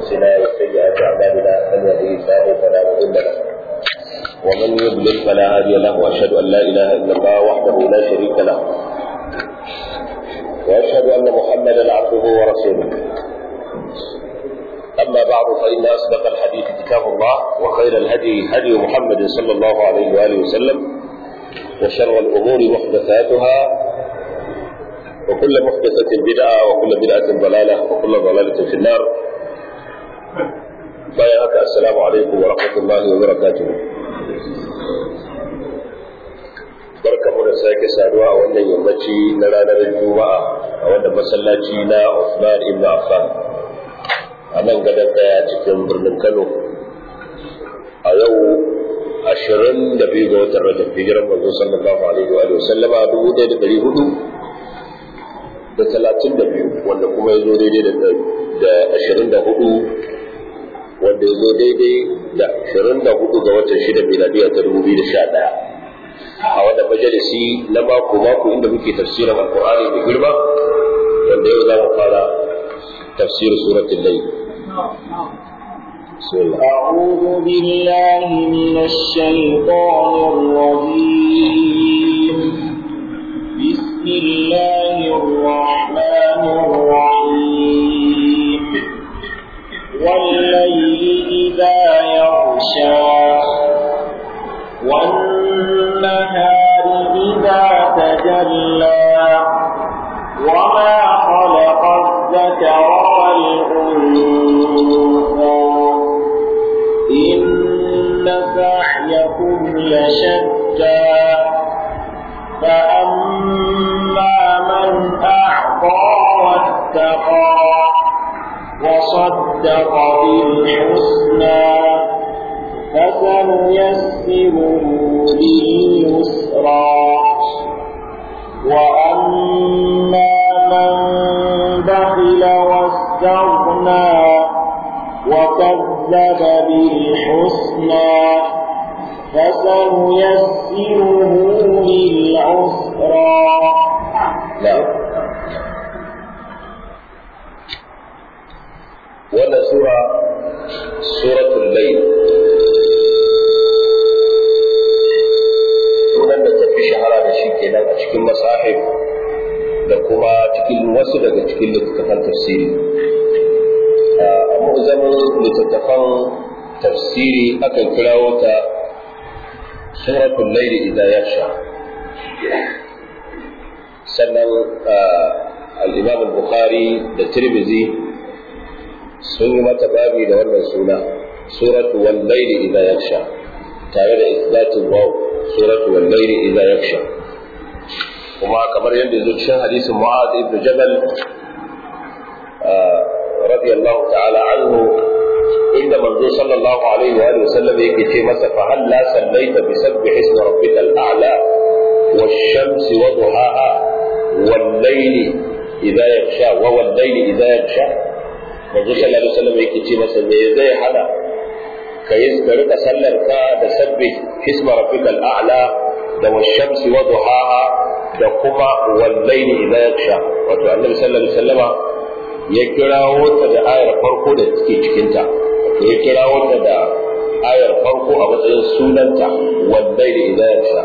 أنفسنا وسيئات أعمالنا من يهده الله فلا مضل له ومن يضلل فلا هادي له وأشهد أن لا إله إلا الله وحده لا شريك له وأشهد أن محمدا عبده ورسوله أما بعد فإن أصدق الحديث كتاب الله وخير الهدي هدي محمد صلى الله عليه وآله وسلم وشر الأمور محدثاتها وكل محدثة بدعة وكل بدعة ضلالة وكل ضلالة في النار بارك السلام عليكم ورحمة الله وبركاته barka mu da sake saduwa a wannan yammaci na ranar juma'a a wannan masallaci na Uthman ibn Affan a nan gadon daya cikin birnin Kano a yau ashirin da biyu ga watan Rajab hijiran manzo sallallahu alaihi wa sallama dubu ɗaya da ɗari hudu da talatin da biyu wanda kuma ya zo daidai da ashirin da hudu wanda ya zo daidai da ashirin da hudu ga watan shida miladiya ta dubu biyu da sha ɗaya a wannan majalisi na mako mako inda muke tafsirin alkur'ani da girma wanda yau za mu fara tafsir suratul layl أعوذ بالله من الشيطان الرجيم بسم الله الرحمن الرحيم والليل إذا يغشى والنهار إذا تجلى وما خلق الذكر والأنثى إن سعيكم لشتى فأما من أعطى واتقى وصدق بالحسنى فسنيسره لليسرى وأما من بخل واستغنى وكذب بالحسنى فسنيسره للعسرى نعم wannan sura suratul layl sunan da tafi shahara da shi kenan a cikin masahif da kuma cikin wasu daga cikin littattafan tafsiri a mu'zamin littattafan tafsiri akan kirawo ta suratul layl idza yaksha sannan al-imam al-bukhari da tirmidhi sun yi mata babi da wannan suna suratu wal layli idza yaksha tare da isbatul waw suratu wal layli idza yaksha kuma kamar yadda yazo cikin hadisin Mu'adh ibn Jabal radiyallahu ta'ala anhu inda manzo sallallahu alaihi wa alihi wasallam yake ce masa fa hal la sallaita bi sabbih ismi rabbikal a'la wash-shamsi wa duhaha wal layli idza yaksha wa wal layli idza yaksha manzo sallallahu alaihi wasallam yake ce masa me zai hana ka yi ka rika sallar ka da sabbi hisma rabbikal a'la da washamsi wa duhaha da kuma wallaili idza yaksha wato annabi sallallahu alaihi wasallama ya kirawo ta da ayar farko da take cikin ta wato ya kirawo ta da ayar farko a matsayin sunanta wallaili idza yaksha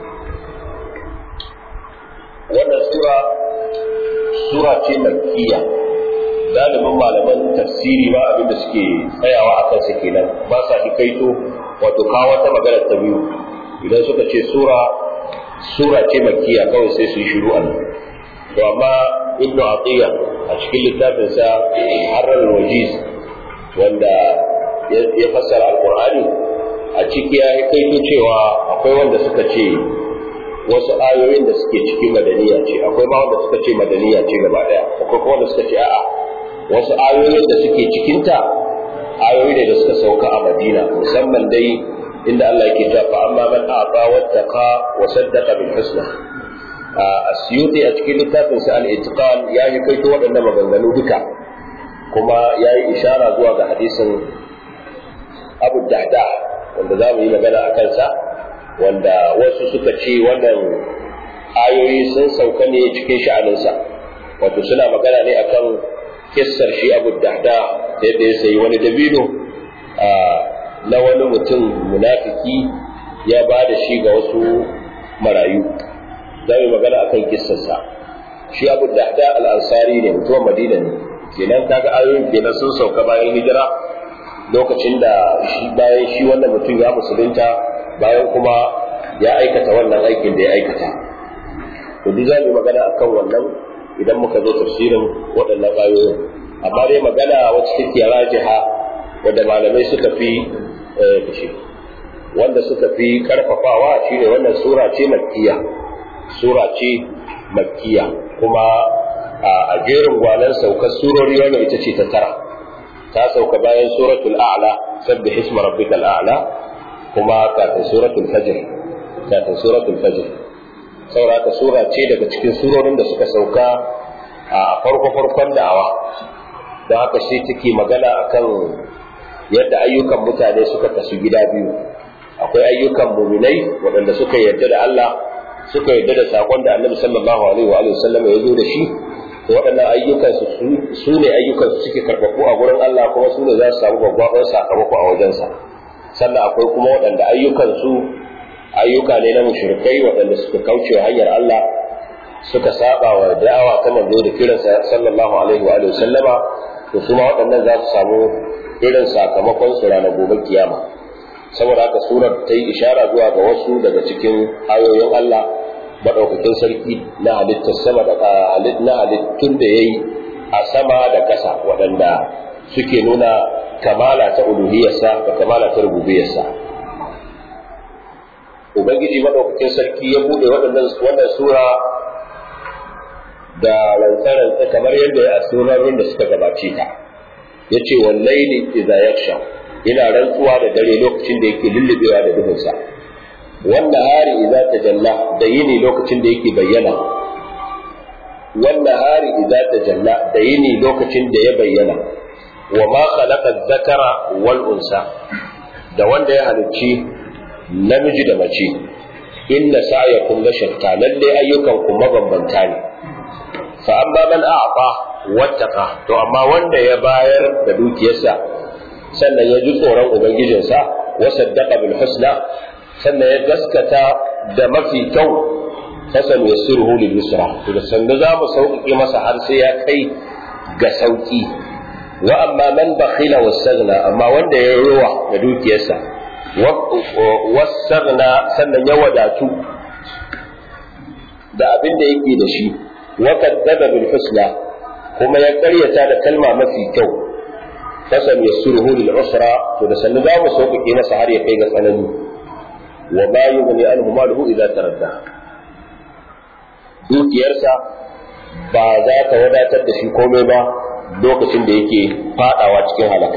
wannan sura sura ce makkiya galibin malaman tafsiri ba abin da suke tsayawa a kansa kenan ba sa hikaito wato kawo wata magana ta biyu idan suka ce sura sura ce makkiya kawai sai su yi shiru a nan to amma ibn atiya a cikin littafin sa harrar wajiz wanda ya fassara alqur'ani a ciki ya hikaito cewa akwai wanda suka ce wasu ayoyin da suke cikin madaniya ce akwai ma wanda suka ce madaniya ce gaba daya akwai kuma wanda suka ce a'a wasu ayoyin da suke cikinta ayoyi ne da suka sauka a Madina musamman dai inda Allah yake cewa fa amma man a'ta wattaqa wa saddaqa bil husna asyuti a cikin littafin sa al-itqan ya yi kaito waɗannan maganganu duka kuma ya yi ishara zuwa ga hadisin Abu Dahda wanda za mu yi magana a kansa wanda wasu suka ce wannan ayoyi sun sauka ne cikin sha'aninsa wato suna magana ne akan kissar shi abu dahda yadda ya sayi wani dabino na wani mutum munafiki ya ba da shi ga wasu marayu za mu magana akan kissarsa shi abu dahda al-ansari ne mutumin madina ne kenan kaga ayoyin kenan sun sauka bayan hijira lokacin da shi bayan shi wannan mutum ya musulunta bayan kuma ya aikata wannan aikin da ya aikata to duk za mu magana akan wannan idan muka zo tafsirin waɗannan ayoyin amma dai magana wacce take rajiha wadda malamai suka fi da shi wanda suka fi karfafawa shine wannan sura ce makkiya sura ce makkiya kuma a jerin gwanan saukar surori wannan ita ce ta tara ta sauka bayan suratul a'la sabbih isma rabbikal a'la kuma kafin suratul fajr kafin suratul fajr saboda sura ce daga cikin surorin da suka sauka a farko farkon da'awa don haka sai take magana akan yadda ayyukan mutane suka kasu gida biyu akwai ayyukan muminai waɗanda suka yarda da Allah suka yarda da sakon da Annabi sallallahu alaihi wa alihi wasallam ya zo da shi to waɗannan ayyukan su ne ayyukan su suke karɓaɓɓu a gurin Allah kuma su ne za su samu babban sakamako a wajensa sannan akwai kuma waɗanda ayyukan su ayyuka ne na mushrikai waɗanda suka kauce hanyar Allah suka saba wa da'awa ta manzo da kiransa sallallahu alaihi wa alihi sallama to su ma waɗannan za su samu irin sakamakon su ranar gobe kiyama saboda haka surar ta yi ishara zuwa ga wasu daga cikin ayoyin Allah maɗaukakin sarki na halittar sama da na halittun da ya yi a sama da ƙasa waɗanda suke nuna kamala ta uluhiyarsa da kamala ta rububiyarsa ubangiji maɗaukakin sarki ya buɗe wannan sura da rantsarantsa kamar yadda ya asurarin da suka gabace ta ya ce wallaili idza yaksha ina rantsuwa da dare lokacin da yake lullubewa da duhunsa wanda hari idza tajalla da yini lokacin da yake bayyana wanda hari idza tajalla da yini lokacin da ya bayyana wa ma khalaqa dhakara wal unsa da wanda ya halicci namiji da mace inna sa'yakum la shatta lalle ayyukan ku mabambanta ne fa amma man a'ta wattaqa to amma wanda ya bayar da dukiyarsa sannan ya ji tsoron ubangijinsa wa saddaqa bil husna sannan ya gaskata da mafi kyau fasan yassiruhu lil yusra to da sanda za mu sauƙaƙe masa har sai ya kai ga sauƙi wa amma man bakhila wastaghna amma wanda ya rowa da dukiyarsa wastaghna sannan ya wadatu da abin da yake da shi wa kadzaba bil husna kuma ya karyata da kalma mafi kyau fasan yassiruhu lil usra to da sanda za mu sauƙaƙe masa har ya kai ga tsanani wa ma yughni anhu maluhu idza taradda dukiyarsa ba za ta wadatar da shi komai ba lokacin da yake fadawa cikin halaka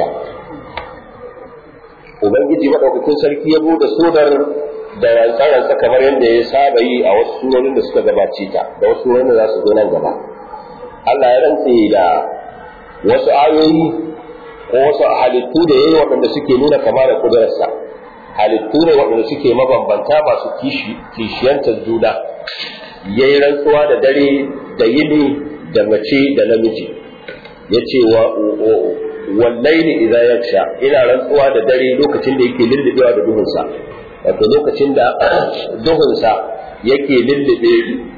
ubangiji madaukakin sarki ya bude sudar da rantsa kamar yadda ya saba yi a wasu surorin da suka gabace ta da wasu surorin da za su zo nan gaba Allah ya rantse da wasu ayoyi ko wasu halittu da yayi waɗanda suke nuna kama da kudurarsa halittu ne waɗanda suke mabambanta masu kishiyantar juna ya yi rantsuwa da dare da yini da mace da namiji ya ce wallaini idan ya sha ina rantsuwa da dare lokacin da yake lullubewa da duhunsa wato lokacin da duhunsa yake lullube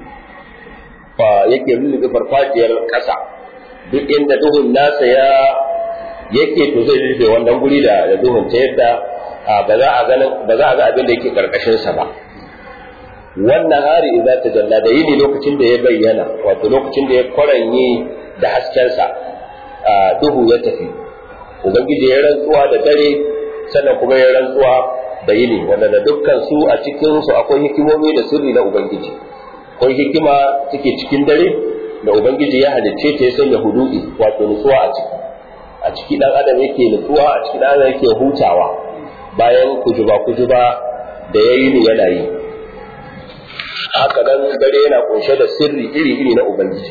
yake lullube farfajiyar ƙasa duk inda duhun nasa ya yake to zai lullube wannan guri da duhun ta yadda ba za a ba za a ga abin da yake karkashin sa ba wannan hari idza tajalla da yini lokacin da ya bayyana wato lokacin da ya kwaranye da hasken sa duhu ya tafi ubangiji ya rantsuwa da dare sannan kuma ya rantsuwa da yini wanda da dukkan su a cikin su akwai hikimomi da sirri na ubangiji akwai hikima take cikin dare da ubangiji ya halicce ta ya sanya hudu'i wato nutsuwa a ciki a ciki dan adam yake nutsuwa a ciki dan adam yake hutawa bayan kujuba-kujuba da ya yi ni yana yi haka nan dare yana kunshe da sirri iri-iri na ubangiji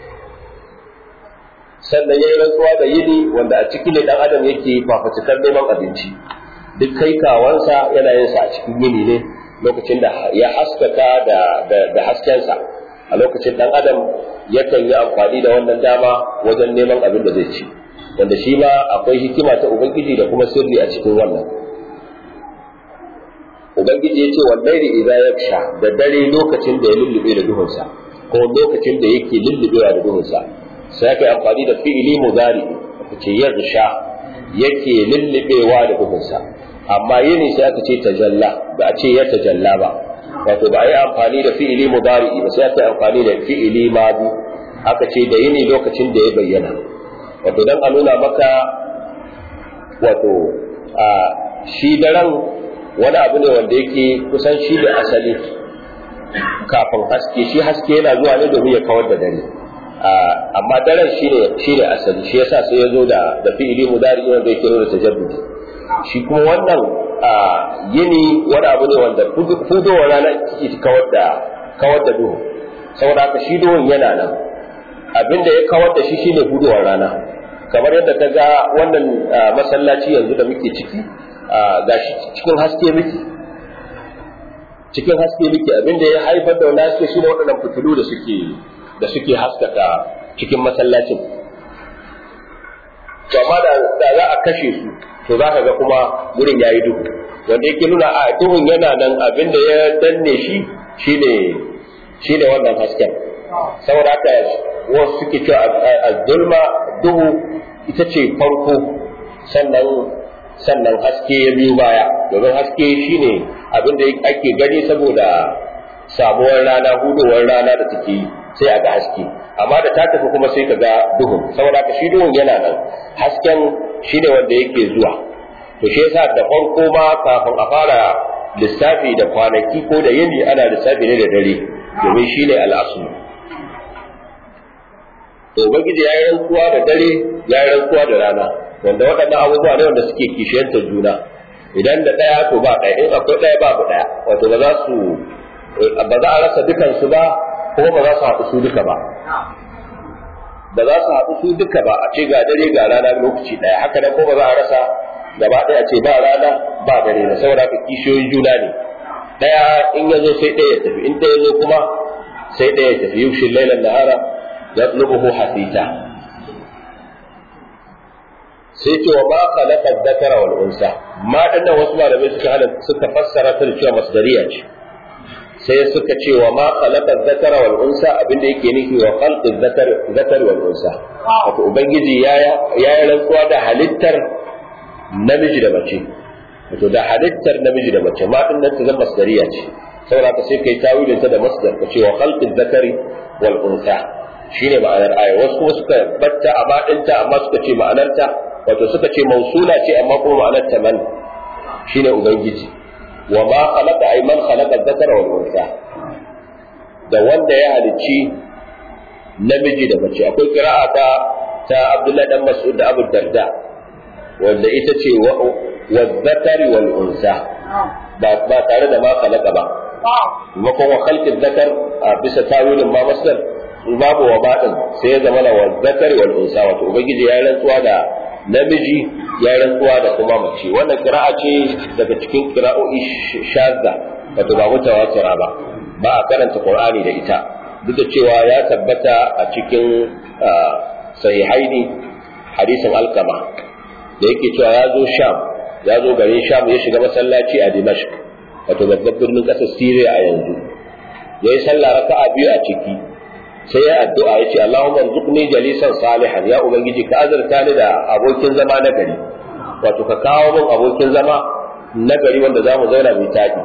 sannan ya yi rantsuwa da yini wanda a ciki ne dan adam yake fafatukar neman abinci duk kai kawansa yana yin sa a cikin yini ne lokacin da ya haskaka da, da, haskensa a lokacin dan adam yakan yi amfani da wannan dama wajen neman abin da zai ci wanda shi ma akwai hikima ta ubangiji da kuma sirri a cikin wannan ubangiji ya ce wallahi idan ya sha da dare lokacin da ya lullube da duhunsa ko lokacin da yake lullubewa da duhunsa sai aka yi amfani da fi'ili mudari aka ce ya sha yake lullubewa da duhunsa amma yini sai aka ce tajalla ba a ce ya tajalla ba wato ba a yi amfani da fi'ili mudari ba sai aka yi amfani da fi'ili madi aka ce da yini lokacin da ya bayyana wato dan a nuna maka wato a shi daren wani abu ne wanda yake kusan shi da asali kafin haske shi haske yana zuwa ne domin ya kawar da dare amma daren shi ne shi ne asali shi yasa sai ya zo da da fi'ili mudari wanda yake nuna tajaddudi shi kuma wannan yini wani abu ne wanda fudowar rana take kawar da kawar da duhu saboda haka shi duhun yana nan abinda ya kawar da shi shine fudowar rana kamar yadda ka ga wannan masallaci yanzu da muke ciki ga shi cikin haske miki cikin haske miki abinda ya haifar da wannan haske shine waɗannan fitilu da suke da suke haskaka cikin masallacin to amma da za a kashe su to za ka ga kuma wurin yayi duhu wanda yake nuna a duhun yana nan abinda ya danne shi shine shine wannan hasken saboda haka wasu suke cewa az-zulma duhu ita ce farko sannan sannan haske ya biyo baya domin haske shine abin da ake gani saboda samuwar rana hudowar rana da take yi sai a ga haske amma da ta tafi kuma sai ka ga duhun saboda ka shi duhun yana nan hasken shine wanda yake zuwa to shi yasa da farko ma kafin a fara lissafi da kwanaki ko da yini ana lissafi ne da dare domin shine al'asu to ubangiji ya yi rantsuwa da dare ya yi rantsuwa da rana wanda waɗannan abubuwa ne wanda suke kishiyantar juna idan da ɗaya to ba ɗaya in akwai ɗaya babu ɗaya wato ba za su ba za a rasa dukansu ba kuma ba za su haɗu su duka ba ba za su haɗu su duka ba a ce ga dare ga rana lokaci ɗaya haka nan ko ba za a rasa gaba ɗaya a ce ba rana ba dare da saboda ka kishiyoyin juna ne ɗaya in ya zo sai ɗaya ya tafi in ɗaya zo kuma sai ɗaya ya tafi yushin lailan nahara yatlubuhu hasita sai ce wa ma khalaqa dhakara wal unsa ma dinnan wasu malamai suka hada suka fassara ta da cewa masdariya ce sai suka ce wa ma khalaqa dhakara wal unsa abinda yake nufi wa khalqi dhakar dhakar wal unsa wato ubangiji ya ya rantsuwa da halittar namiji da mace wato da halittar namiji da mace ma dinnan ta zama masdariya ce saboda ka sai kai tawilin ta da masdar ka ce wa khalqi dhakari wal unsa shine ma'anar aya wasu kuma suka batta a baɗinta amma suka ce ma'anarta wato suka ce mausula ce amma kuma ma'anar ta man shine ubangiji wa ma khalaqa ay man khalaqa dhakara wal unsa da wanda ya halicci namiji da mace akwai qira'a ta ta Abdullahi dan Mas'ud da Abu Darda wanda ita ce wa dhakari wal unsa ba ba tare da ma khalaqa ba maimakon wa khalqi dhakar a bisa tawilin ma masdar babu wa baɗin sai ya zama wa zakari wal unsa wato ubangiji ya rantsuwa da namiji ya rantsuwa da kuma mace wannan kira'a ce daga cikin kira'o'i shazza wato ba mutawatira ba ba a karanta qur'ani da ita duk da cewa ya tabbata a cikin sahihaini hadisin alkama da yake cewa ya zo sham ya zo garin sham ya shiga masallaci a dimashq wato babban birnin ƙasar syria a yanzu ya yi sallah raka'a biyu a ciki sai ya addu'a ya ce Allahumma rzuqni jalisan salihan ya ubangiji ka azurta ni da abokin zama na gari wato ka kawo min abokin zama na gari wanda za mu zauna mai taɗi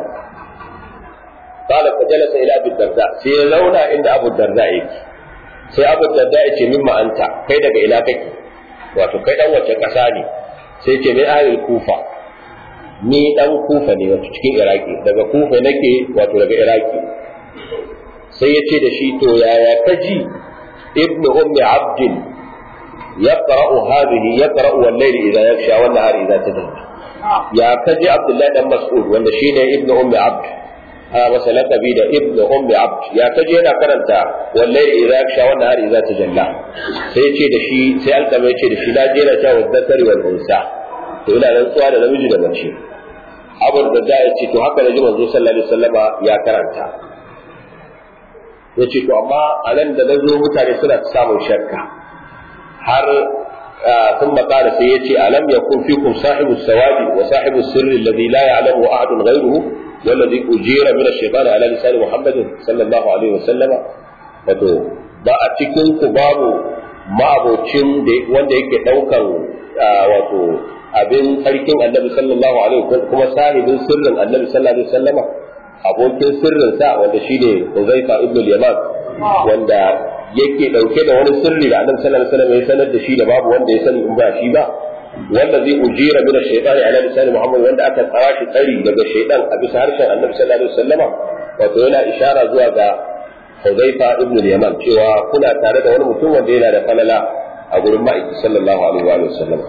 qala fa jalasa ila abu darda sai ya zauna inda abu darda yake sai abu darda ya ce mimma anta kai daga ina kake wato kai dan wace ƙasa ne sai ce min ahlul kufa ni dan kufa ne wato cikin iraki daga kufa nake wato daga iraki sai ya ce da shi to yaya ka ji ibn ummi abdin yaqra'u hadhihi yaqra'u wal layli idha yakhsha wan nahari idha tadalla ya ka ji abdullahi dan mas'ud wanda shine ibn ummi abd a masa laqabi da ibn ummi abd ya ka ji yana karanta wal layli idha yakhsha wan nahari idha tajalla sai ya ce da shi sai alƙama ya ce da shi la jera ta wa zakari wal unsa to ina rantsuwa da namiji da mace abu da ya ce to haka da ji manzo sallallahu alaihi wasallama ya karanta yace to amma a nan da nazo mutane suna samun shakka har ثم قال سيأتي ألم يكن فيكم صاحب السواد وصاحب السر الذي لا يعلمه أحد غيره والذي أجير من الشيطان على لسان محمد صلى الله عليه وسلم wato ba a cikin ku babu ma'abocin wanda yake daukan wato abin sarkin annabi sallallahu alaihi wasallam kuma sahibin sirrin annabi sallallahu alaihi wasallama abokin sirrin sa wanda shine Uzaifa ibn al-Yaman wanda yake dauke da wani sirri da annabi sallallahu alaihi wasallam ya sanar da shi da babu wanda ya sani in ba shi ba wanda zai ujira min ash-shaytani ala lisan Muhammad wanda aka tsara shi tsari daga shaytan a bisa harshen annabi sallallahu alaihi wasallama wato yana ishara zuwa ga Hudayfa ibn al-Yaman cewa kuna tare da wani mutum wanda yana da falala a gurin ma'aiki sallallahu alaihi wa sallam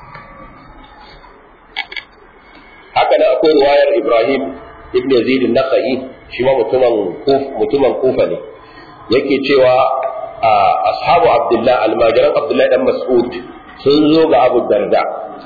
haka nan akwai riwayar Ibrahim ibn Yazid an-Nakhai shi ma mutumin mutumin Kufa ne yake cewa ashabu Abdullah almajiran Abdullah dan Mas'ud sun zo ga Abu Darda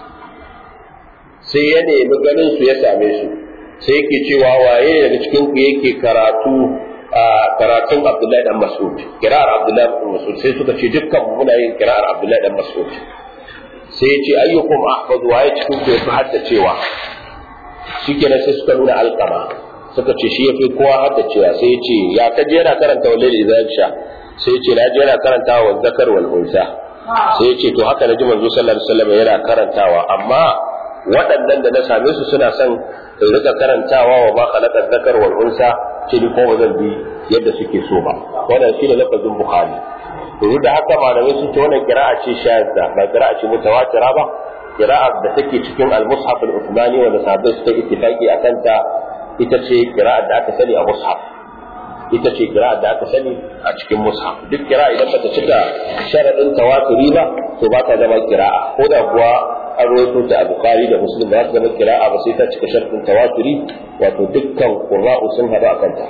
sai ya nemi ganin su ya same su sai yake cewa waye daga cikin ku yake karatu karatun Abdullahi dan Mas'ud kira'ar Abdullahi dan Mas'ud sai suka ce dukkan muna yin kira'ar Abdullahi dan Mas'ud sai ya ce ayyukum ahfaz waye cikin ku yafi haddacewa shikenan sai suka nuna alqama suka ce shi yafi kowa haddacewa sai ya ce ya kaje yana karanta walil idan sha sai ya ce na je yana karantawa wa zakar wal unsa sai ya ce to haka naji manzo sallallahu alaihi wasallam yana karantawa amma waɗannan da na same su suna son in rika karantawa wa ma khalaqa zakar wal unsa ce ni ko zan bi yadda suke so ba wannan shine lafazin bukhari to da haka malamai sun ce wannan qira'a ce shadda ba qira'a ce mutawatira ba qira'a da take cikin al-mushaf al-uthmani wanda sahabbai suka ittifaqi akan ta ita ce qira'a da aka sani a mushaf ita ce qira'a da aka sani a cikin mushaf duk qira'a idan bata cika sharadin tawaturi ba to ba ta zama qira'a ko da kuwa an rawaito ta a Bukhari da Muslim ba su zama kira'a ba sai ta cika sharɗin tawaturi wato dukkan qurra'u sun haɗu a kanta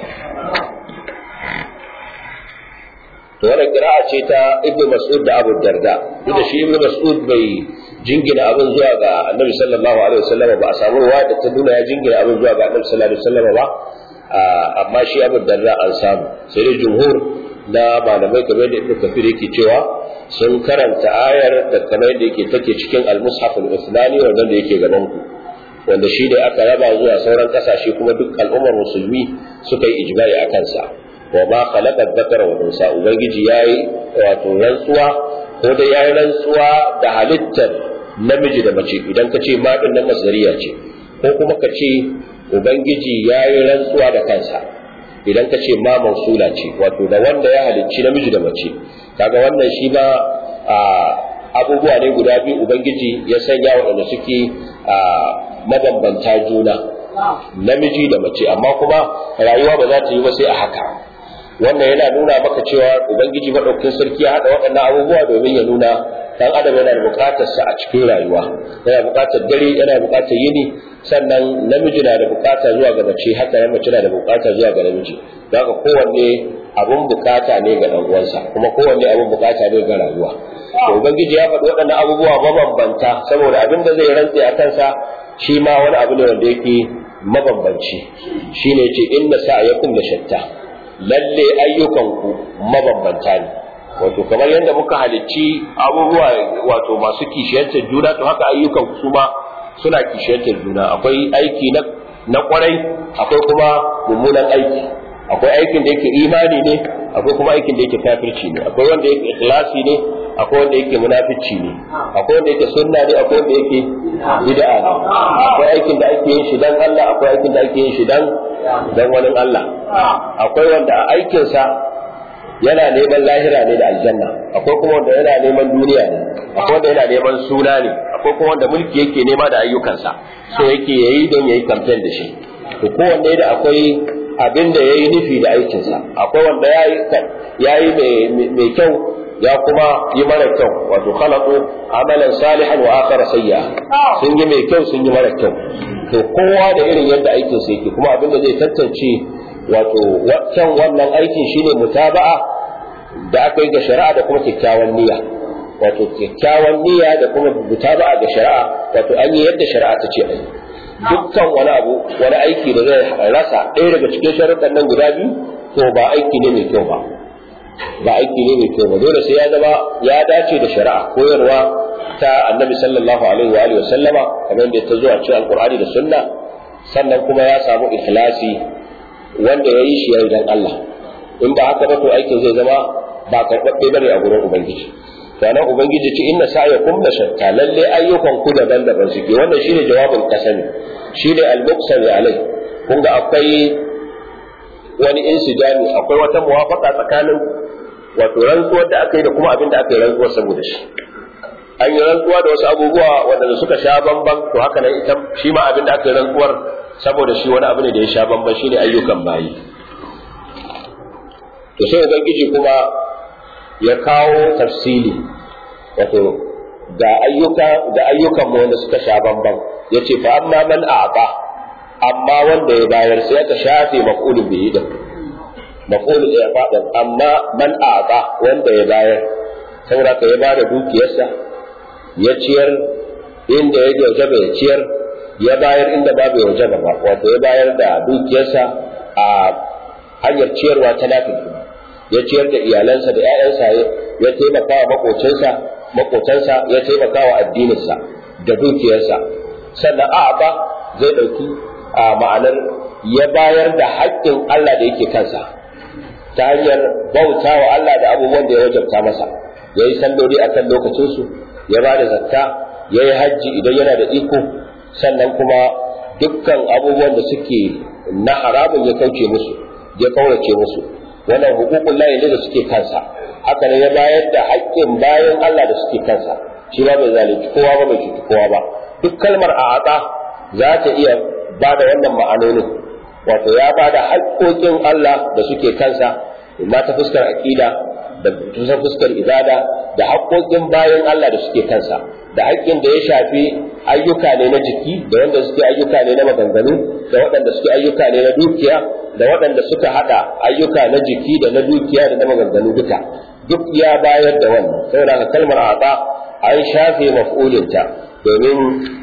to wannan kira'a ce ta Ibn Mas'ud da Abu Darda duk da shi Ibn Mas'ud bai jingina abin zuwa ga Annabi sallallahu alaihi wasallam ba a samu ruwa da ta nuna ya jingina abin zuwa ga Annabi sallallahu alaihi wasallam ba amma shi Abu Darda an samu sai dai jumhur na malamai kamar da Ibn Kathir yake cewa sun karanta ayar da kamar da yake take cikin al-mushaf al-islami wanda da yake gaban ku wanda shi da aka raba zuwa sauran kasashe kuma duk al'ummar musulmi suka yi ijma'i a kansa wa ma khalaqa dhakara wa unsa ubangiji yayi wato rantsuwa ko da yayi rantsuwa da halittar namiji da mace idan ka ce ma din nan masdariya ce ko kuma ka ce ubangiji yayi rantsuwa da kansa idan ka ce ma mausula ce wato da wanda ya halicci namiji da mace kaga wannan shi ma abubuwa ne guda biyu ubangiji ya sanya waɗanda suke mabambanta juna namiji da mace amma kuma rayuwa ba za ta yi ba sai a haka wannan yana nuna maka cewa ubangiji maɗaukin sarki ya haɗa waɗannan abubuwa domin ya nuna dan adam yana da buƙatar sa a cikin rayuwa yana buƙatar dare yana buƙatar yini sannan namiji na da buƙata zuwa ga mace haka nan mace na da buƙata zuwa ga namiji don haka kowanne abun buƙata ne ga ɗan uwansa kuma kowanne abun buƙata ne ga rayuwa to ubangiji ya faɗi waɗannan abubuwa mabambanta saboda abin da zai rantse a kansa shi ma wani abu ne wanda yake mabambanci shine yace inna sa'yakum la shatta lalle ayyukanku mabambanta ne wato kamar yadda muka halicci abubuwa wato masu kishiyantar juna to haka ayyukan su ma suna kishiyantar juna akwai aiki na na kwarai akwai kuma mummunan aiki akwai aikin da yake imani ne akwai kuma aikin da yake kafirci ne akwai wanda yake ikhlasi ne akwai wanda yake munafici ne akwai wanda yake sunna ne akwai wanda yake bid'a ne akwai aikin da ake yin shi dan Allah akwai aikin da ake yin shi dan dan wani Allah akwai wanda a aikin sa yana neman lahira ne da aljanna akwai kuma wanda yana neman duniya ne akwai wanda yana neman suna ne akwai kuma wanda mulki yake nema da ayyukansa so yake yayi don yayi campaign da shi to kowanne da akwai abin da yayi nufi da aikinsa akwai wanda yayi yayi mai kyau ya kuma yi mara kyau wato khalaqu amalan salihan wa akhara sayya sun yi mai kyau sun yi mara kyau to kowa da irin yadda aikinsa yake kuma abin da zai tantance wato waccan wannan aikin shine mutaba'a da aka yi ga shari'a da kuma kyakkyawan niyya wato kyakkyawan niyya da kuma mutaba'a ga shari'a wato an yi yadda shari'a ta ce ai dukkan wani abu wani aiki da zai rasa ɗaya daga cikin sharuɗan nan guda biyu to ba aiki ne mai kyau ba ba aiki ne mai kyau ba dole sai ya zama ya dace da shari'a koyarwa ta annabi sallallahu alaihi wa alihi wa sallama kamar da ta zo a cikin alqur'ani da sunna sannan kuma ya samu ikhlasi wanda ya yi shi ya dan Allah in ba haka ba to aikin zai zama ba karɓaɓɓe bane a gurin ubangiji sannan ubangiji ce inna sa'yakum la shatta lalle ayyukan ku daban-daban suke wannan shine jawabin kasani shine al-muqsami alai kun ga akwai wani insijami akwai wata muwafaka tsakanin wato rantsuwar da aka yi da kuma abin da aka yi rantsuwar saboda shi an yi rantsuwa da wasu abubuwa wanda suka sha bamban to haka nan ita shi ma abin da aka yi rantsuwar saboda shi wani abu ne da ya sha bamban shine ayyukan bayi to sai ubangiji kuma ya kawo tafsili wato ga ayyuka ga ayyukan mu wanda suka sha bamban yace fa amma man a'ta amma wanda ya bayar sai aka shafe maf'ulun bihi din maf'ulun ya faɗa amma man a'ta wanda ya bayar saboda ka ya bada dukiyarsa ya ciyar inda ya wajaba ya ciyar ya bayar inda babu ya wajaba ba wato ya bayar da dukiyarsa a hanyar ciyarwa ta lafiya ya ciyar da iyalansa da 'ya'yansa ya taimaka wa makocinsa makotansa ya taimaka wa addininsa da dukiyarsa sannan a ba zai ɗauki a ma'anar ya bayar da haƙƙin Allah da yake kansa ta hanyar bauta wa Allah da abubuwan da ya wajabta masa ya yi salloli a kan lokacinsu ya ba da zakka ya yi hajji idan yana da iko sannan kuma dukkan abubuwan da suke na haramun ya kauce musu ya kaurace musu wannan hukukun layi ne da suke kansa haka ne ya bayar da haƙƙin bayan Allah da suke kansa shi ba bai zalunci kowa ba bai cuci kowa ba duk kalmar a'ata za ta iya ba da wannan ma'anonin wato ya ba da haƙƙoƙin Allah da suke kansa imma ta fuskar aƙida da ta fuskar ibada da haƙƙoƙin bayan Allah da suke kansa da haƙƙin da ya shafi ayyuka ne na jiki da wanda suke ayyuka ne na maganganu da waɗanda suke ayyuka ne na dukiya da waɗanda suka haɗa ayyuka na jiki da na dukiya da na maganganu duka duk ya bayar da wannan saboda haka kalmar ata an shafe maf'ulinta domin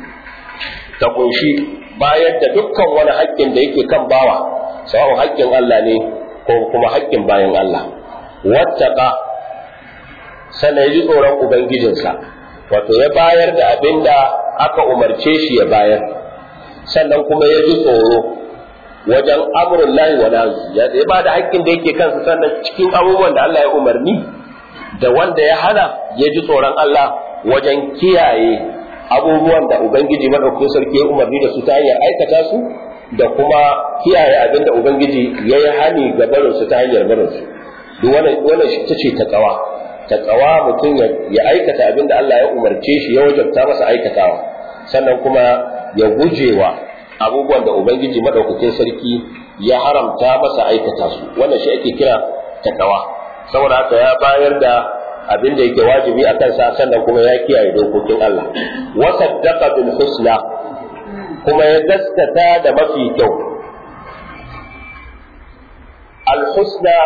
ta kunshi bayar da dukkan wani haƙƙin da yake kan bawa sawa'un haƙƙin Allah ne ko kuma haƙƙin bayan Allah wattaqa sannan ya ji tsoron ubangijinsa wato ya bayar da abin da aka umarce shi ya bayar sannan kuma ya ji tsoro wajen amurin lahi wa nazu ya ba da haƙƙin da yake kansa sannan cikin abubuwan da Allah ya umarni da wanda ya hana ya ji tsoron Allah wajen kiyaye abubuwan da Ubangiji maɗaukakin sarki ya umarni da su ta hanyar aikata su da kuma kiyaye abin da Ubangiji ya yi hani ga barinsu ta hanyar barinsu duk wannan shi ta ce ta tsawa ta tsawa mutum ya aikata abin da Allah ya umarce shi ya wajabta masa aikatawa sannan kuma ya gujewa abubuwan da Ubangiji maɗaukakin sarki ya haramta masa aikata su wannan shi ake kira takawa saboda haka ya bayar da abin da yake wajibi a kansa sannan kuma ya kiyaye dokokin Allah wa saddaqa bil husna kuma ya gaskata da mafi kyau al husna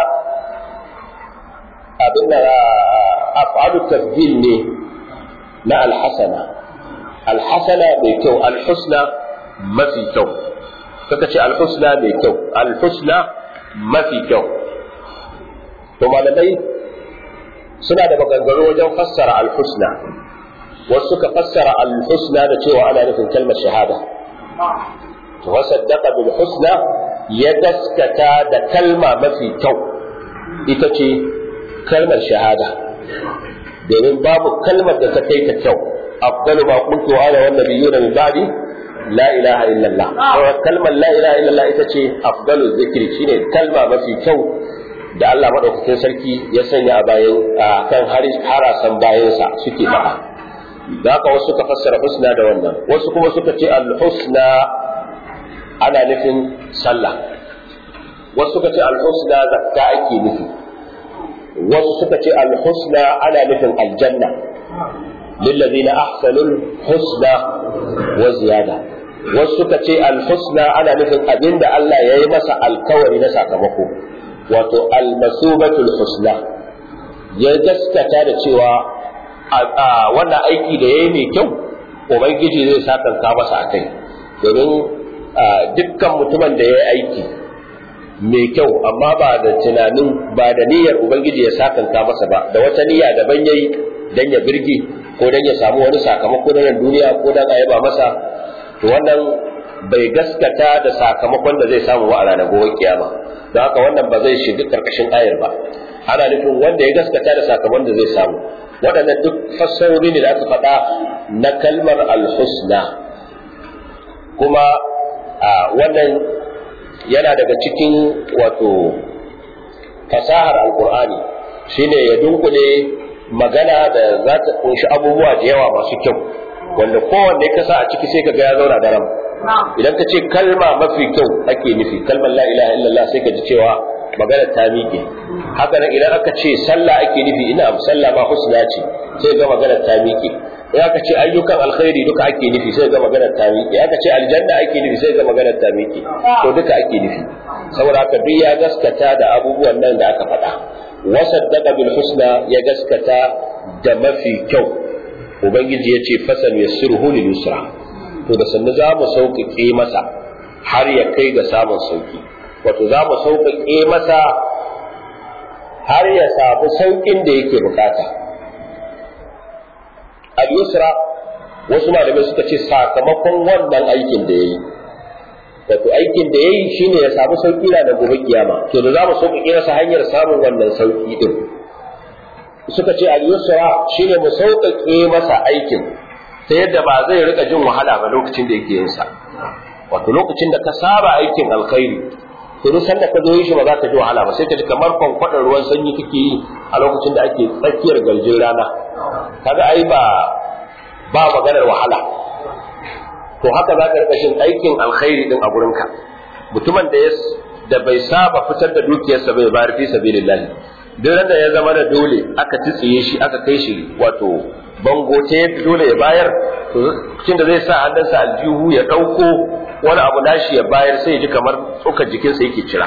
abin da af'alu tafdil ne na al hasana al hasana mai kyau al husna mafi kyau kaka ce al husna mai kyau al husna mafi kyau to malamai suna da maganganu wajen fassara al-husna wasu suka fassara al-husna da cewa ana nufin kalmar shahada to wasaddaqa bil husna ya gaskata da kalma mafi kyau ita ce kalmar shahada domin babu kalmar da ta kai ta kyau afdalu ma qultu ana wan nabiyuna min ba'di la ilaha illallah kalmar la ilaha illallah ita ce afdalu zikri shine kalma mafi kyau da Allah maɗaukakin sarki ya sanya a bayan kan harasan bayansa suke faɗa da haka wasu suka fassara husna da wannan wasu kuma suka ce al-husna ana nufin sallah wasu suka ce al-husna zakka ake nufi wasu suka ce al-husna ana nufin aljanna lillazina ahsanul husna wa ziyada wasu suka ce al-husna ana nufin abinda Allah ya yi masa alkawari na sakamako wato almasubatul husna ya gaskata da cewa a wannan aiki da yayi mai kyau ubangiji zai sakanta masa a kai domin dukkan mutumin da ya yi aiki mai kyau amma ba da tunanin ba da niyyar ubangiji ya sakanta masa ba da wata niyya daban yayi dan ya birge ko dan ya samu wani sakamako na duniya ko dan a yaba masa to wannan bai gaskata da sakamakon da zai samu a ranar gobe kiyama don haka wannan ba zai shiga karkashin ayar ba ana nufin wanda ya gaskata da sakamakon da zai samu waɗannan duk fassarori ne da aka faɗa na kalmar alhusna kuma wannan yana daga cikin wato fasahar alkur'ani shine ya dunkule magana da za ta kunshi abubuwa da yawa masu kyau wanda kowanne ka sa a ciki sai ka ga ya zauna daram idan ka ce kalma mafi kyau ake nufi kalmar la ilaha illallah sai ka ji cewa magana ta miƙe haka nan idan aka ce sallah ake nufi ina sallah ma husna ce sai ga magana ta miƙe in aka ce ayyukan alkhairi duka ake nufi sai ga magana ta miƙe aka ce aljanna ake nufi sai ga magana ta miƙe to duka ake nufi saboda haka duk ya gaskata da abubuwan nan da aka faɗa wasaddaqa bil husna ya gaskata da mafi kyau ubangiji ya ce fasan yassiruhu lil yusra to da sannu za mu sauƙaƙe masa har ya kai ga samun sauƙi wato za mu sauƙaƙe masa har ya samu sauƙin da yake bukata al-yusra wasu malamai suka ce sakamakon wannan aikin da ya yi wato aikin da ya yi shine ya samu sauƙi na da gobe kiyama to da za mu sauƙaƙe masa hanyar samun wannan sauƙi din suka ce al-yusra shine mu sauƙaƙe masa aikin ta yadda ba zai rika jin wahala ba lokacin da yake yin sa wato lokacin da ka saba aikin alkhairi to duk sanda ka zo yi shi ba za ka ji wahala ba sai ka ji kamar kwankwadar ruwan sanyi kake yi a lokacin da ake tsakiyar garjin rana kaga ai ba ba maganar wahala to haka za ka rika jin aikin alkhairi din a gurinka mutumin da ya da bai saba fitar da dukiyarsa bai bayar fi sabilillah duk da ya zama da dole aka tsitsiye shi aka kai shi wato bango ta dole ya bayar to cikin da zai sa hannunsa aljihu ya ɗauko wani abu nashi ya bayar sai ya ji kamar tsokar jikinsa yake cira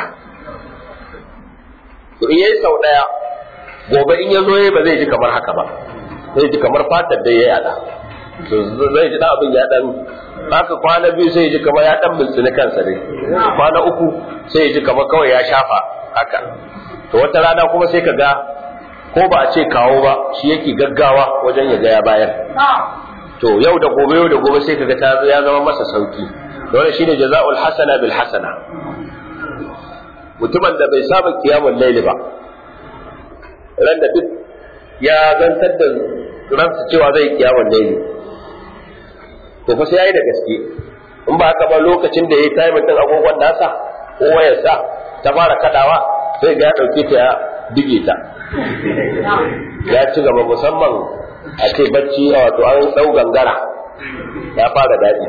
to in yayi sau ɗaya gobe in ya zo ba zai ji kamar haka ba zai ji kamar fatar da ya yada to zai ji dan abin ya dan haka kwana biyu sai ya ji kamar ya dan bultsini kansa ne kwana uku sai ya ji kamar kawai ya shafa haka to wata rana kuma sai ka ga ko ba a ce kawo ba shi yake gaggawa wajen ya ga ya bayar to yau da gobe yau da gobe sai kaga ta ya zama masa sauki dole shine jaza'ul hasana bil hasana mutumin da bai saba kiyamul layli ba ran da duk ya zantar da ransa cewa zai kiyamul layli to fa sai yayi da gaske in ba haka ba lokacin da yayi time din agogon nasa ko wayarsa ta fara kadawa sai ga ya dauke ta ya dige ta ya ci gaba musamman a ce bacci a wato an ɗau gangara ya fara daɗi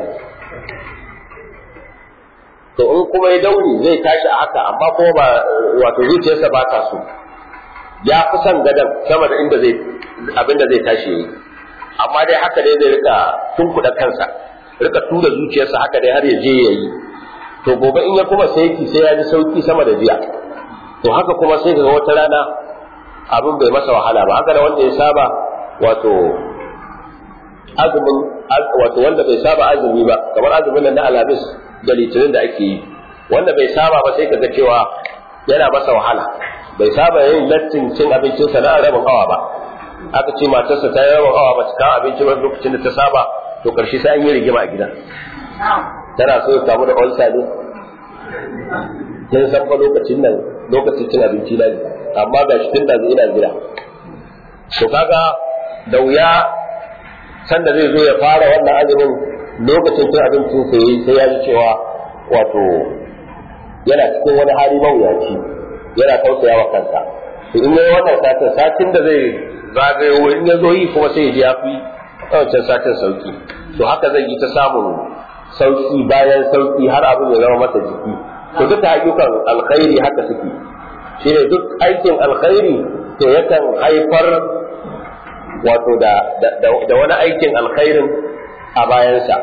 to in kuma ya dauri zai tashi a haka amma kuma ba wato zuciyarsa ba ta so ya fi son gadon sama da inda zai abinda zai tashi yi amma dai haka dai zai rika tunkuɗa kansa rika tura zuciyarsa haka dai har ya je ya yi to gobe in ya kuma sai sai ya ji sauki sama da jiya to haka kuma sai ga wata rana abin bai masa wahala ba haka da wanda ya saba wato azumin wato wanda bai saba azumi ba kamar azumin nan na alhamis da litinin da ake yi wanda bai saba ba sai kaga cewa yana masa wahala bai saba yin lattin cin abincin sa na rabin awa ba aka ce matarsa ta yi rabin awa ba ta kawo abinci ba lokacin da ta saba to karshe sai an yi rigima a gida tana so ya samu da ulcer ne kin san fa lokacin nan lokacin cin abinci na ne amma ga shi tun da ina gida to kaga da wuya sanda zai zo ya fara wannan azumin lokacin cin abincin sa yayi sai ya ji cewa wato yana cikin wani hali mawuyaci yana tausaya wa kansa to in yayi wannan satin satin da zai zagayo in ya zo yi kuma sai ya ji ya fi wancan satin sauki to haka zai yi ta samun sauki bayan sauki har abin ya zama masa jiki to duka ayyukan alkhairi haka suke shine duk aikin alkhairi to yakan haifar wato da, da, wani aikin alkhairin a bayansa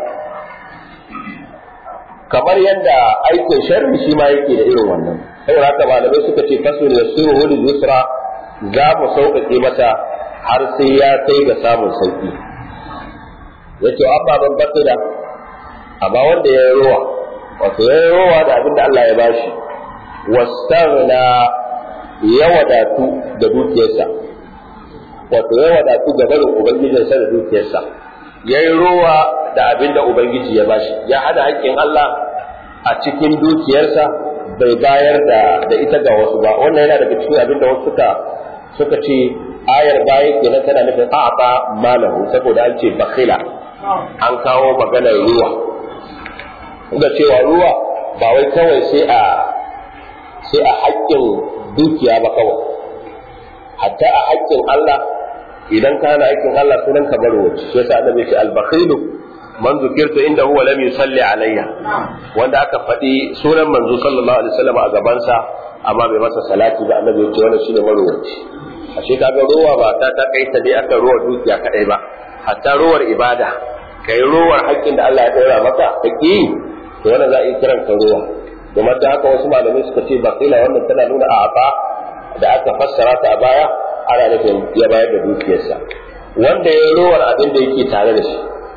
kamar yadda aikin sharri shi ma yake da irin wannan saboda haka malamai suka ce fasul yasiru lil yusra za mu sauƙaƙe masa har sai ya kai ga samun sauƙi yace amma ban bakira amma wanda ya yi rowa wato ya yi rowa da abin da Allah ya bashi wastaghna ya wadatu da dukiyarsa wato ya wadatu ga barin ubangijinsa da dukiyarsa ya yi rowa da abin da ubangiji ya bashi ya hada haƙƙin Allah a cikin dukiyarsa bai bayar da da ita ga wasu ba wannan yana daga cikin abin da wasu suka suka ce ayar baya kenan tana nufin a'ata malahu saboda an ce bakhila an kawo maganar ruwa da cewa ruwa ba wai kawai sai a sai a haƙƙin dukiya ba kawai hatta a haƙƙin Allah idan ka hana haƙƙin Allah sunan ka bar wuce shi yasa annabi ce al-bakhilu man zukirtu inda huwa lam yusalli alayya wanda aka faɗi sunan manzo sallallahu alaihi wasallam a gaban sa amma bai masa salati ba annabi ce wannan shine marwaci ashe kaga ruwa ba ta ta kai ta dai aka ruwa dukiya kadai ba hatta ruwar ibada kai ruwar haƙƙin da Allah ya ɗora maka haƙƙi to wannan za a yi kiran ka ruwa domin da haka wasu malamai suka ce bakila wannan tana nuna a da aka fassara ta a baya ana nufin ya bayar da dukiyarsa wanda ya rowar abin da yake tare da shi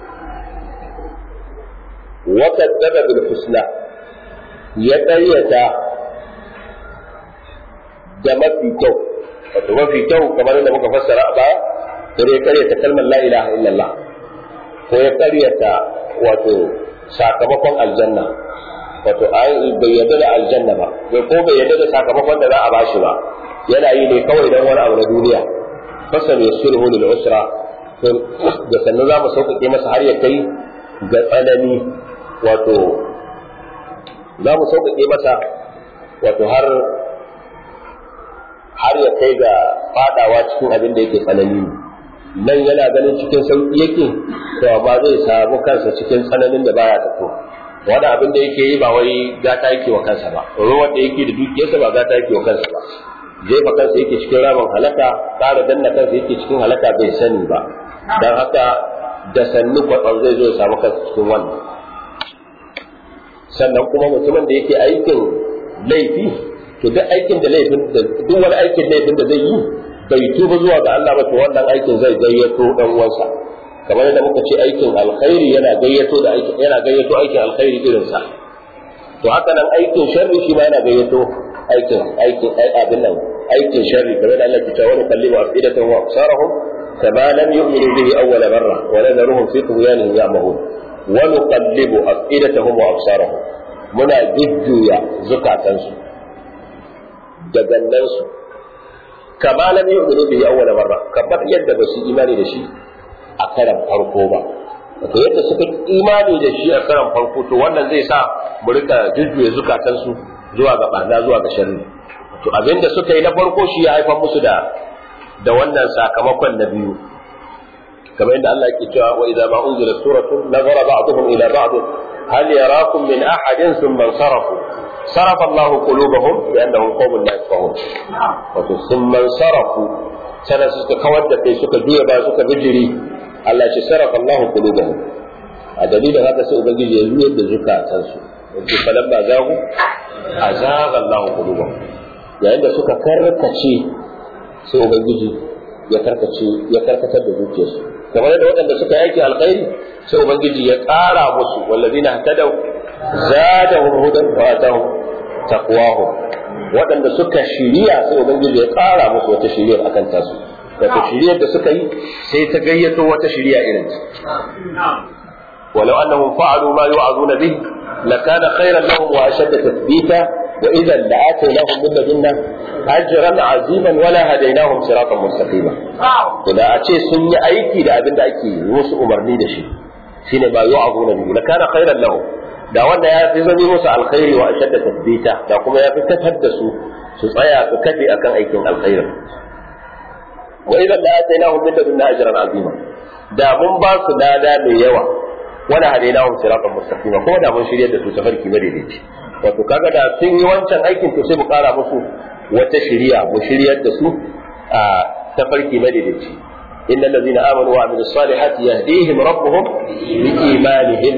wata daga bil husna ya ƙaryata da mafi kyau wato mafi kyau kamar da muka fassara a baya sai ya ƙaryata kalmar la ilaha illallah ko ya ƙaryata wato sakamakon aljanna wato bai yarda da aljanna ba bai ko bai yarda da sakamakon da za a bashi ba yana yi ne kawai don wani abu na duniya fasal ya shirhu lil usra da sannan za mu sauƙaƙe masa har ya kai ga tsanani wato za mu sauƙaƙe masa wato har har ya kai ga fadawa cikin abin da yake tsanani nan yana ganin cikin sauƙi yake to amma zai samu kansa cikin tsananin da baya tafiya wani abin da yake yi ba wai gata yake wa kansa ba ruwan da yake da dukiyarsa ba gata yake wa kansa ba jefa kansa yake cikin ramin halaka ƙara danna kansa yake cikin halaka bai sani ba don haka da sannu kwatsam zai zo ya samu kansa cikin wannan sannan kuma mutumin da yake aikin laifi to duk aikin da laifin da duk wani aikin laifin da zai yi bai tuba zuwa ga Allah ba to wannan aikin zai gayyato dan uwansa kamar yadda muka ce aikin alkhairi yana gayyato da aikin yana gayyato aikin alkhairi irin sa to haka nan aikin sharri shi ma yana gayyato aikin aikin abin nan aikin sharri kamar da Allah ke cewa wa kallimu afidatahum wa absarahum kama lam yu'minu bihi awwal marra wa la naruhum fi tughyanihim ya'mahun wa nuqallibu afidatahum wa absarahum muna jujjuya zukatansu da gannansu kama lam yu'minu bihi awwal marra kamar yadda ba su imani da shi a karan farko ba wato yadda suka imani da shi a karan farko to wannan zai sa mu rika jujjuya zukatansu zuwa ga barna zuwa ga sharri to abinda suka yi na farko shi ya haifar musu da da wannan sakamakon na biyu kamar yadda Allah yake cewa wa idza ma unzila suratun nazara ba'dhum ila ba'd hal yarakum min ahadin thumma sarafu صرف الله قلوبهم بأنهم قوم لا يفقهون wato sun man sarafu sana suka kawar da kai suka juya ba suka bijiri Allah ce sarafa Allah qulubahum a dalilin haka sai ubangiji ya juyar da zukatan su wato falan ba zagu azaga Allah qulubahum yayin da suka karkace sai ubangiji ya karkace ya karkatar da zuciyarsu kamar da waɗanda suka yaki alkhairi sai ubangiji ya ƙara musu wallazina hatadaw zadahum hudan wa atahum taqwahum waɗanda suka shiriya sai ubangiji ya ƙara musu wata shiriyar akan tasu wato shiriyar da suka yi sai ta gayyato wata shiriya irin ta ولو أنهم فعلوا ما يوعظون به لكان خيرا لهم وأشد تثبيتا وإذا لآتيناهم من لدنا أجرا عظيما ولا هديناهم صراطا مستقيما إذا أتي سني أيكي لأبن أيكي وسو أمرني دشي shine ba yu'azuna bihi la kana khairan lahum da wanda ya fi zami musu alkhairi wa ashadda tathbita da kuma ya fi kafar da su su tsaya su kafe akan aikin alkhairi wa idan la atainahum min ladunna ajran azima da mun ba su dada mai yawa wala hadainahum siratan mustaqima ko da mun shiryar da su tafarki madaidaici wato kaga da sun yi wancan aikin to sai mu kara musu wata shiriya mu shiryar da su a tafarki madaidaici إن الذين آمنوا وعملوا الصالحات يهديهم ربهم بإيمانهم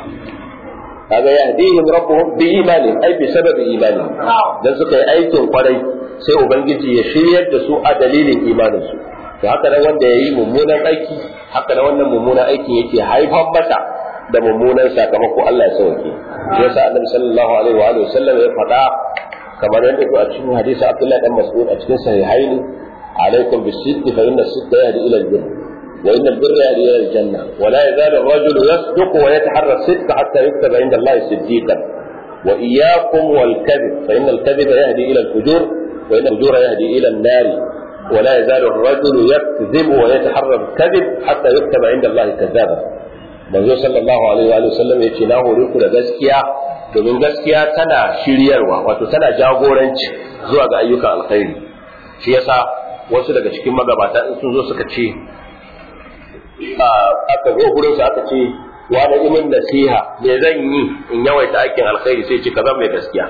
هذا يهديهم ربهم بإيمانهم أي بسبب إيمانهم dan suka yi aikin kwarai sai ubangiji ya shiryar da su a dalilin imaninsu to haka nan wanda ya yi mummunan aiki haka nan wannan mummunan aikin yake haifar masa da mummunan sakamako Allah ya sauke shi yasa annabi sallallahu alaihi wa alihi wasallam ya faɗa kamar yadda ku a cikin hadisi Abdullah dan Mas'ud a cikin sahihaini alaikum bis-sidqi fa inna as-sidqa yahdi ila al-birr wa inna al-birra yahdi ila al-janna wa la yazalu ar-rajulu yasduqu wa yataharra as-sidqa hatta yuktaba inda Allah siddiqan wa iyyakum wal-kadhib fa inna al-kadhiba yahdi ila al-fujur wa inna al-fujura yahdi ila an-nar ولا يزال الرجل يكذب ويتحرى الكذب حتى يكتب عند الله كذابا manzo sallallahu alaihi wa sallam ya ce na hore ku da gaskiya domin gaskiya tana shiryarwa wato tana jagoranci zuwa ga ayyukan alkhairi shi yasa wasu daga cikin magabata in sun zo suka ce aka zo gurin aka ce wa da imin nasiha me zan yi in yawaita aikin alkhairi sai ce ka zama mai gaskiya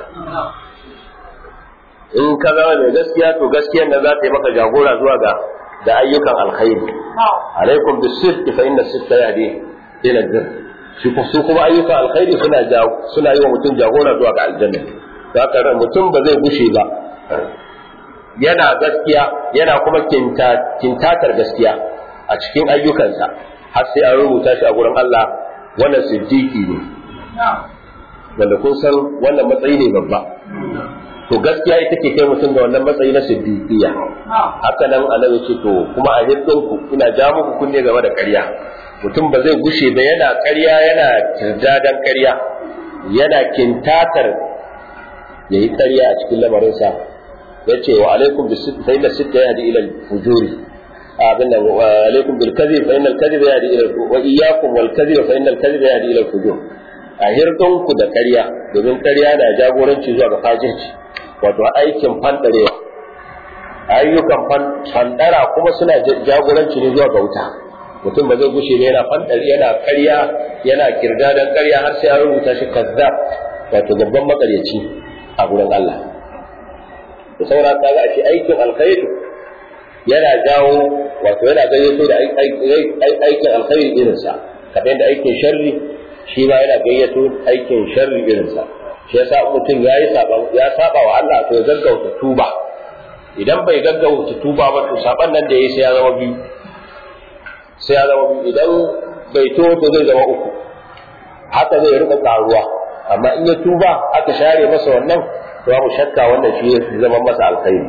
in ka zama mai gaskiya to gaskiyar nan za ta yi maka jagora zuwa ga da ayyukan alkhairi alaikum bis-sidqi fa inna as-sidqa yahdi ila albir shi su kuma ayyukan alkhairi suna suna yi wa mutum jagora zuwa ga aljanna haka ran mutum ba zai gushe ba yana gaskiya yana kuma kintatar gaskiya a cikin ayyukansa har sai an rubuta shi a gurin Allah wannan siddiqi ne wanda kun san wannan matsayi ne babba to gaskiya ita ke kai mutum da wannan matsayi na siddiqiya haka nan annabi ce to kuma a hiddinku ina ja muku kunne game da ƙarya mutum ba zai gushe ba yana ƙarya yana kirdadan ƙarya yana kintatar ya yi ƙarya a cikin lamarinsa ya ce wa alaikum bi sitta fa inna sitta yahdi ila al-fujuri abin nan wa alaikum bil kadhib fa inna al-kadhib yahdi ila wa iyyakum wal kadhib fa inna al-kadhib yahdi ila al-fujur a hirdonku da ƙarya domin ƙarya na jagoranci zuwa ga fajirci wato aikin fandarewa ayyukan fandara kuma suna jagoranci ne zuwa ga wuta mutum ba zai gushe ba yana fandar yana ƙarya yana kirdadan ƙarya har sai an rubuta shi kazzab wato babban makaryaci a gurin Allah da saura ka ga shi aikin alkhairi yana jawo wato yana gayyato da aikin alkhairi irinsa kamar yadda aikin sharri shi ma yana gayyato aikin sharri irinsa shi yasa mutum ya yi ya saba wa Allah to ya gaggauta tuba idan bai gaggauta tuba ba to saban nan da yayi sai ya zama biyu sai ya zama biyu idan bai to to zai zama uku haka zai rika karuwa amma in ya tuba aka share masa wannan to babu shakka wannan shi ya zama masa alkhairi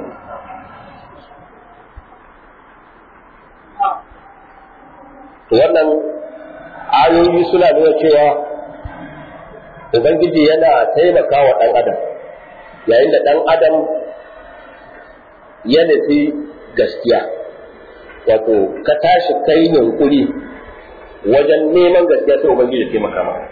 to wannan ayoyi suna nuna cewa ubangiji yana taimaka wa ɗan adam yayin da ɗan adam ya nufi gaskiya wato ka tashi kai yunkuri wajen neman gaskiya sai ubangiji taimaka maka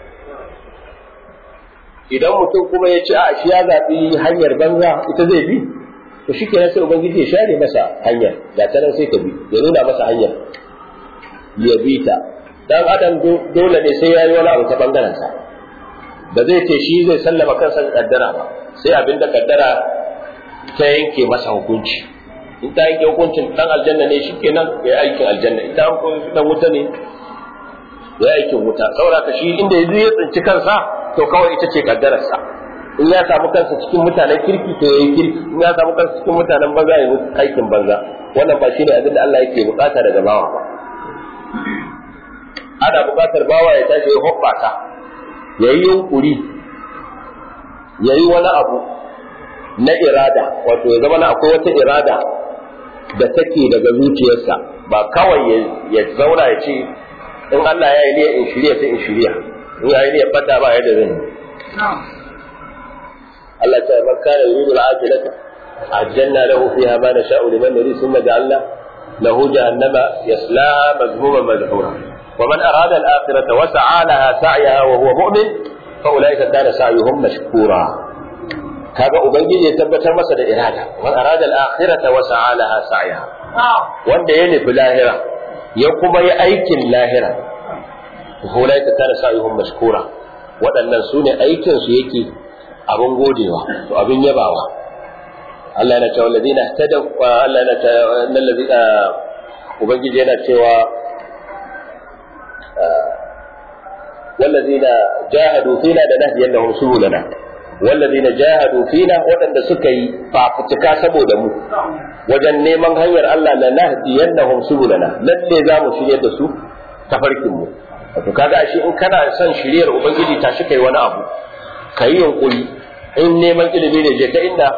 idan mutum kuma ya ce a shi ya zaɓi hanyar banza ita zai bi to shi kenan sai ubangiji ya share masa hanyar da ta nan sai ka bi ya nuna masa hanyar ya bi ta dan adam dole ne sai ya yi wani abu ta bangaren sa ba zai ce shi zai sallama kansa ga kaddara ba sai abin da kaddara ta yanke masa hukunci in ta yanke hukuncin dan aljanna ne shi kenan ya yi aikin aljanna in ta dan wuta ne ya yi aikin wuta saboda ka shi inda ya ya tsinci kansa to kawai ita ce kaddararsa in ya samu kansa cikin mutanen kirki to ya yi kirki in ya samu kansa cikin mutanen banza ya yi aikin banza wannan ba shi ne abin da Allah yake bukata daga bawa ba ana bukatar bawa ya tashi ya hoɓɓata ya yi yunkuri ya yi wani abu na irada wato ya zama na akwai wata irada da take daga zuciyarsa ba kawai ya zauna ya ce in Allah ya yi ne in shirya sai in shirya in ya yi ne fata ba yadda zan yi Allah ta man kana yuridu al-ajilata ajjalna lahu fiha ma nasha'u liman nurid thumma ja'alna lahu jahannama yaslaha madhmuman madhura ومن أراد الآخرة وسعى لها سعيها وهو مؤمن فأولئك كان سعيهم مشكورا kaga ubangiji ya tabbatar masa da irada man arada al-akhirata wa sa'a laha sa'yaha wanda ya nufi lahira ya kuma yi aikin lahira ulaika kana sa'yuhum mashkura waɗannan su ne aikin su yake abin godewa to abin yabawa Allah yana cewa alladhina ihtadaw Allah yana cewa alladhina ubangiji yana cewa والذين جاهدوا فينا لنهدينهم سبلنا والذين جاهدوا فينا waɗanda suka yi fafutuka saboda mu wajen neman hanyar Allah la nahdiyannahum subulana lalle za mu shiryar da su tafarkin mu wato kaga ashe in kana son shiryar ubangiji tashi kai wani abu kai yunkuri in neman ilimi ne je ka inda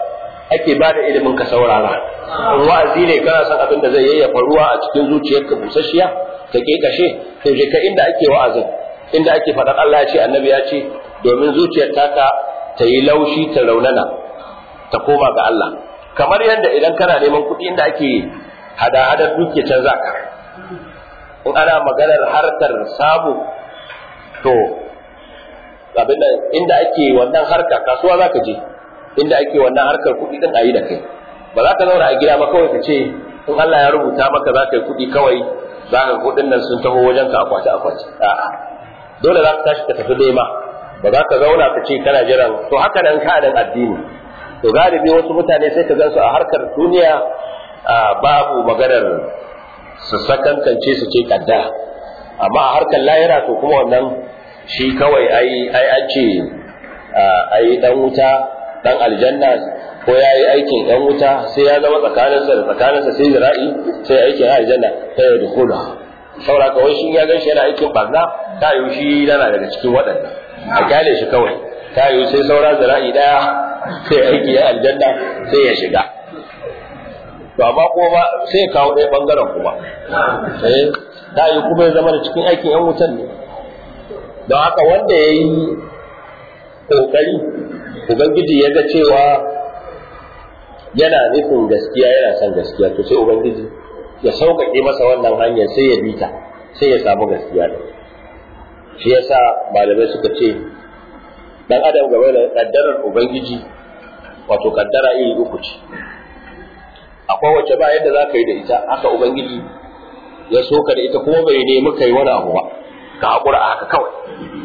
ake ba da ilimin ka saurara in wa'azi ne kana son abin da zai yayyafa ruwa a cikin zuciyarka busasshiya ta kashe to je ka inda ake wa'azin inda ake faɗar Allah ya ce annabi ya ce domin zuciyar taka ta yi laushi ta raunana ta koma ga Allah kamar yadda idan kana neman kuɗi inda ake hada-hadar duke can za ka in ana maganar harkar samu to abin da inda ake wannan harka kasuwa za ka je inda ake wannan harkar kuɗi din a yi da kai ba za ka zauna a gida ba kawai ka ce in Allah ya rubuta maka za ka yi kuɗi kawai za ka kuɗin nan sun taho wajen ka akwati akwati a'a dole za ka tashi ka tafi nema ba za ka zauna ka ce kana jiran to haka nan ka dan addini to galibi wasu mutane sai ka gan su a harkar duniya babu maganar su sakankance su ce kaddara amma a harkar lahira to kuma wannan shi kawai ai ai an ce ai dan wuta dan aljanna ko ya yi aikin yan wuta sai ya zama tsakaninsa da tsakaninsa sai zira'i sai aikin aljanna sai ya dukula saboda kawai shi ya gan shi yana aikin barna ta yi shi yana daga cikin waɗanda a kyale shi kawai ta yi sai saura zira'i daya sai aiki ya aljanna sai ya shiga to amma kuma ba sai ya kawo ɗaya ɓangaren kuma sai ta yi kuma ya zama da cikin aikin yan wutan ne don haka wanda ya yi ƙoƙari ubangiji ya ga cewa yana nufin gaskiya yana son gaskiya to sai ubangiji ya sauƙaƙe masa wannan hanyar sai ya bita sai ya samu gaskiya da shi yasa malamai suka ce dan adam game da kaddarar ubangiji wato kaddara iri uku ce akwai wacce ba yadda za ka yi da ita haka ubangiji ya soka da ita kuma bai nemi kai wani abu ba ka haƙura a haka kawai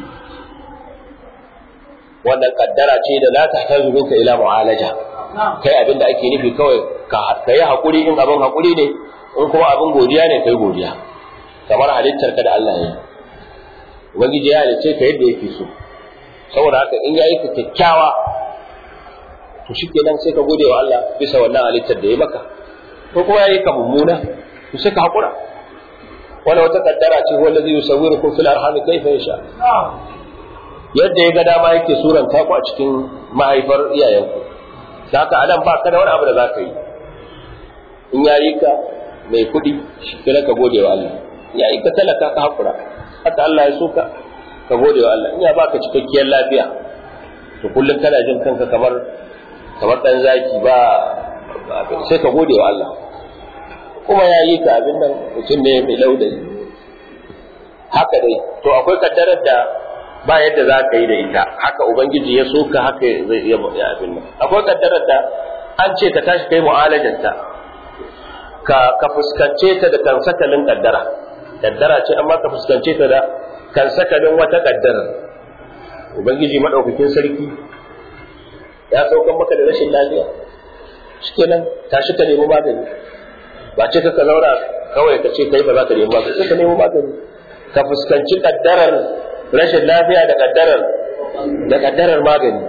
wannan kaddara ce da la tahtaju minka ila mu'alaja kai abin da ake nufi kawai ka yi haƙuri in abin haƙuri ne in kuma abin godiya ne kai godiya kamar halittar ka da Allah ya yi ubangiji ya halicce ka yadda yake so saboda haka in ya yi ka kyakkyawa to shikenan sai ka gode wa Allah bisa wannan halittar da ya maka ko kuma ya yi ka mummuna to sai ka haƙura wala wata kaddara ce wanda zai yusawwirukum fil arham kayfa yasha yadda ya ga dama yake suranta ku a cikin mahaifar iyayenku da haka anan ba ka da wani abu da za ka yi in ya yi ka mai kuɗi shi kira ka gode wa Allah ya yi ka talaka ka haƙura haka Allah ya so ka ka gode wa Allah in ya baka cikakkiyar lafiya to kullum kana jin kanka kamar kamar dan zaki ba sai ka gode wa Allah kuma ya yi ka abin nan mutum ne mai laudayi haka dai to akwai kaddarar da ba yadda za ka yi da ita haka ubangiji ya so ka haka zai iya abin nan akwai kaddarar da an ce ka tashi kai mu'alajarta ka ka fuskance ta da kan sakalin kaddara kaddara ce amma ka fuskance ta da kan sakalin wata kaddara ubangiji madaukakin sarki ya saukan maka da rashin lafiya shikenan tashi ka nemi magani ba ce ka zauna kawai ka ce kai ba za ka nemi magani sai ka nemi magani ka fuskanci kaddarar rashin lafiya da kaddarar da kaddarar magani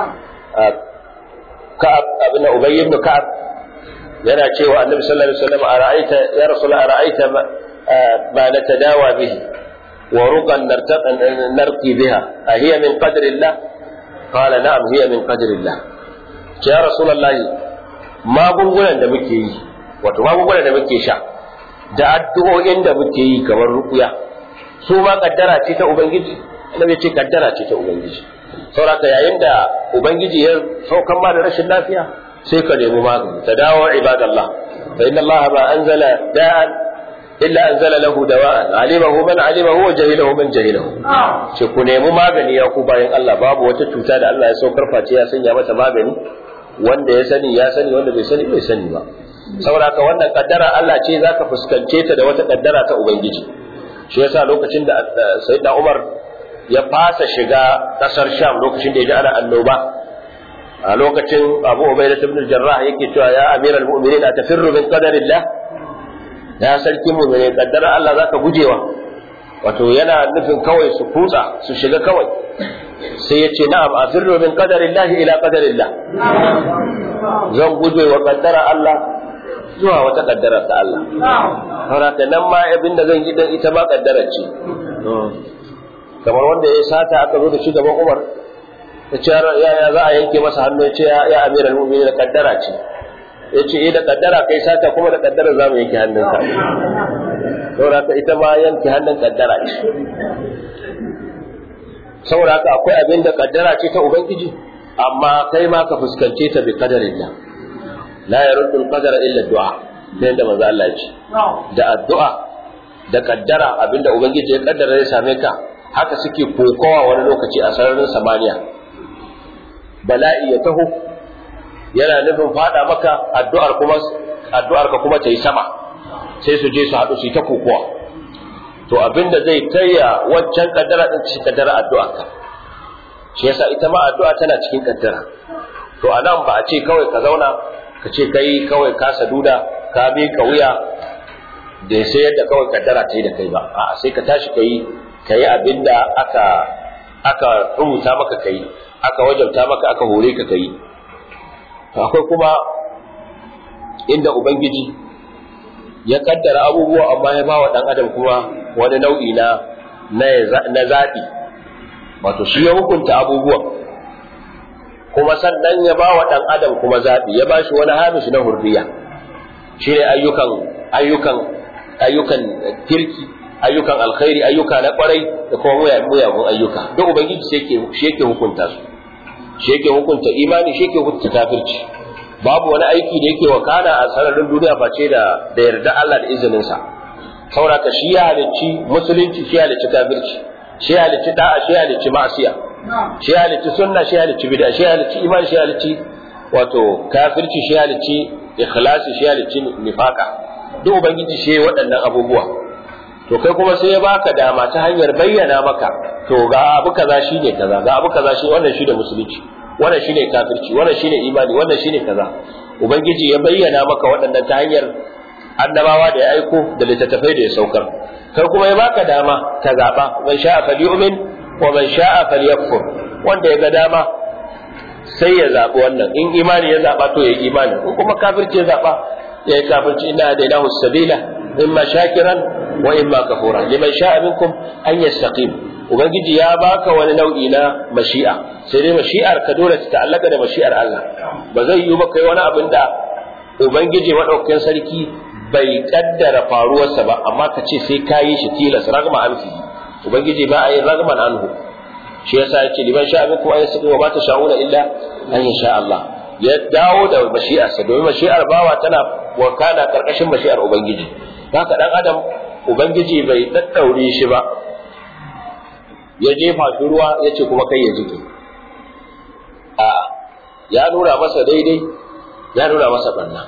ka'ab abin da ubayy ibn ka'ab yana cewa annabi sallallahu alaihi wasallam ara'aita ya rasul ara'aita ma natadawa bihi wa ruqan narqi biha a hiya min qadri Allah qala na'am hiya min qadri Allah ya rasulullah magungunan da muke yi wato magungunan da muke sha da addu'o'in da muke yi kamar ruqya su ma kaddara ce ta ubangiji annabi ce kaddara ce ta ubangiji sauraka yayin da ubangiji ya saukan ma da rashin lafiya sai ka nemi magani ta dawo ibadallah fa inna allaha ma anzala da'an illa anzala lahu dawa'an alimahu man alimahu wa jahilahu man jahilahu ce ku nemi magani ya ku bayan Allah babu wata cuta da Allah ya saukar face ya sanya mata magani wanda ya sani ya sani wanda bai sani bai sani ba saboda haka wannan kaddara Allah ce zaka fuskance ta da wata kaddara ta ubangiji shi yasa lokacin da sayyidina Umar ya fasa shiga kasar Sham lokacin da ya ji ana annoba a lokacin Abu Ubaidah ibn Jarrah yake cewa ya amiral mu'minin atafirru min qadarillah ya sarki mu'mini kaddara Allah zaka gujewa wato yana nufin kawai su kutsa su shiga kawai sai ya ce na'am afirru min qadarillah ila qadarillah zan guje wa kaddara Allah zuwa wata kaddara ta Allah saboda nan ma abin da zan yi dan ita ma kaddara ce kamar wanda ya sata aka zo da shi gaban Umar ya ce ya za a yanke masa hannu ya ce ya amiral mu'minin da kaddara ce ya ce eh da kaddara kai sata kuma da kaddara za mu yanke hannunka saboda haka ita ma yanke hannun kaddara ce saboda haka akwai abin da kaddara ce ta ubangiji amma kai ma ka fuskance ta bi qadarillah la yaruddu al-qadara illa du'a sai da manzo Allah ya ce da addu'a da kaddara abinda ubangiji ya kaddara zai same ka haka suke kokowa wani lokaci a sararin samaniya bala'i ya taho yana nufin fada maka addu'ar kuma addu'ar ka kuma ta yi sama sai su je su haɗu su yi ta kokowa to abinda zai taya waccan kaddara din shi kaddara addu'a ka shi yasa ita ma addu'a tana cikin kaddara to anan ba a ce kawai ka zauna ka ce kai kawai ka saduda ka bi ka wuya da sai yadda kawai kaddara ta yi da kai ba a sai ka tashi ka yi ka yi abinda aka aka rubuta maka kai aka wajabta maka aka hore ka kai akwai kuma inda ubangiji ya kaddara abubuwa amma ya bawa dan adam kuma wani nau'i na na zaɓi wato shi ya hukunta abubuwan kuma sannan ya bawa dan adam kuma zaɓi ya bashi wani hamishi na hurriya shi ne ayyukan ayyukan ayyukan kirki ayyukan alkhairi ayyuka na kwarai da kuma muyagun ayyuka duk ubangiji shi yake hukunta su shi yake hukunta imani shi yake hukunta kafirci babu wani aiki da yake wakana a sararin duniya face da da yarda Allah da izinin sa sauraka shi ya halicci musulunci shi ya halicci kafirci shi ya halicci da'a shi ya halicci ma'asiya shi ya halicci sunna shi ya halicci bid'a shi ya halicci imani shi ya halicci wato kafirci shi ya halicci ikhlasi shi ya halicci nifaka duk ubangiji shi ya waɗannan abubuwa to kai kuma sai ya baka dama ta hanyar bayyana maka to ga abu kaza shine kaza ga abu kaza shi wannan shine musulunci wannan shine kafirci wannan shine imani wannan shine kaza ubangiji ya bayyana maka waɗannan ta hanyar annabawa da ya aiko da littattafai da ya saukar kai kuma ya baka dama ka zaba man sha'a falyu'min wa man sha'a falyakfur wanda ya ga dama sai ya zabi wannan in imani ya zaba to ya imani in kuma kafirci ya zaba ya yi kafirci inna hadainahu sabila imma shakiran wa imma kafura liman sha'a minkum an yastaqim ubangiji ya baka wani nau'i na mashi'a sai dai mashi'ar ka dole ta ta'allaka da mashi'ar Allah ba zai yi ba kai wani abin da ubangiji madaukakin sarki bai kaddara faruwarsa ba amma ka ce sai ka yi shi tilas ragma anfi ubangiji ba a yi ragman anhu shi yasa ya ce liman sha'a minkum an yastaqim wa ma tasha'una illa an yasha Allah ya dawo da mashi'arsa domin mashi'ar bawa tana wakana karkashin mashi'ar ubangiji haka dan adam ubangiji bai daddaure shi ba ya jefa shi ruwa ya ce kuma kai ya jike a ya nuna masa daidai ya nuna masa banna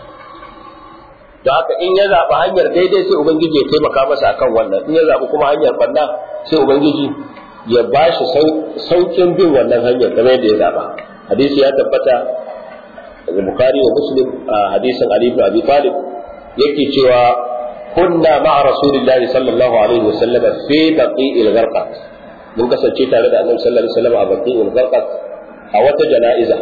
don haka in ya zaɓi hanyar daidai sai ubangiji ya taimaka masa akan wannan in ya zaɓi kuma hanyar banna sai ubangiji ya ba shi saukin bin wannan hanyar kamar yadda ya zaɓa hadisi ya tabbata daga bukari wa muslim a hadisin ali ibn abi talib yake cewa kunna ma'a rasulillahi sallallahu alaihi wasallam fi baqi'il gharqat mun kasance tare da annabi sallallahu alaihi wasallam a baqi'il gharqat a wata jana'iza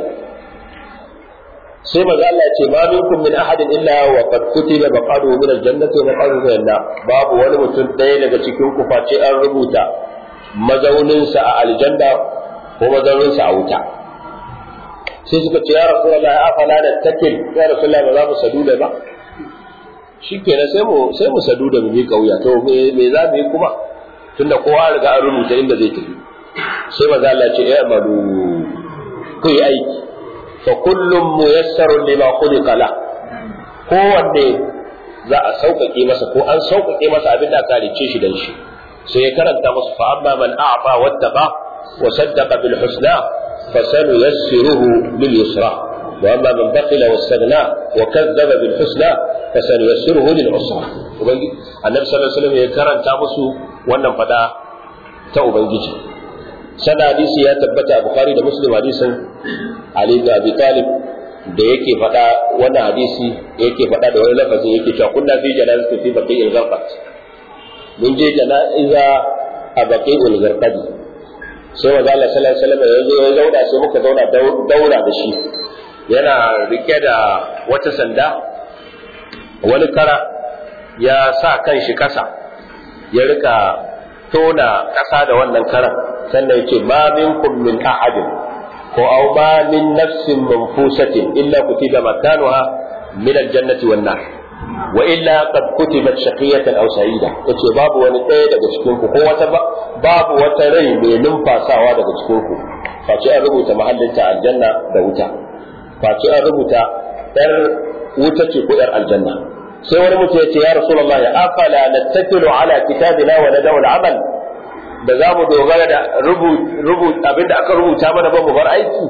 sai maza Allah ya ce ma minkum min ahadin illa wa qad kutiba maqaduhu min al-jannati wa maqaduhu min an babu wani mutum ɗaya daga cikin ku face an rubuta mazauninsa a aljanna ko mazauninsa a wuta sai suka ce ya rasulullah ya afala da takil ya rasulullah ba za mu sadu da ba shikenan sai mu sai mu sadu da mu bi kauya to me me za mu yi kuma tunda kowa riga an rubuta inda zai tafi sai maza Allah ya ce ya amalu ku yi aiki fa kullum muyassarun lima khuliqa la kowanne za a sauƙaƙe masa ko an sauƙaƙe masa abin da aka halicce shi dan shi sai ya karanta musu fa amma man a'fa wattaqa wa saddaqa bil husna فسنيسره لليسرى واما من بخل واستغنى وكذب بالحسنى فسنيسره للعسرى النبي صلى الله عليه وسلم ya karanta musu wannan fada ta ubangiji sana hadisi ya tabbata a bukhari da muslim hadisin ali ibn abi talib da yake fada wannan hadisi yake fada da wani lafazin yake cewa kunna fi janazati fi baqi'il gharqat mun je jana'iza a baqi'il gharqat sai wa Allah sallallahu alaihi wasallam ya zo ya zauna sai muka zauna daura da shi yana rike da wata sanda wani kara ya sa kan shi kasa ya rika tona kasa da wannan karan sannan ya ce ma minkum min ahadin ko aw ma min nafsin manfusatin illa kutiba makanuha min aljannati wan nar wa illa qad kutibat shaqiyatan aw sa'ida yace babu wani ɗaya daga cikin ku ko wata babu wata rai mai numfasawa daga cikin ku face an rubuta mahallinta aljanna da wuta face an rubuta yar wuta ce ko yar aljanna sai wani mutum yace ya rasulullahi afala nattakilu ala kitabina wa nadaw al-amal da za mu dogara da abinda aka rubuta mana ba mu bar aiki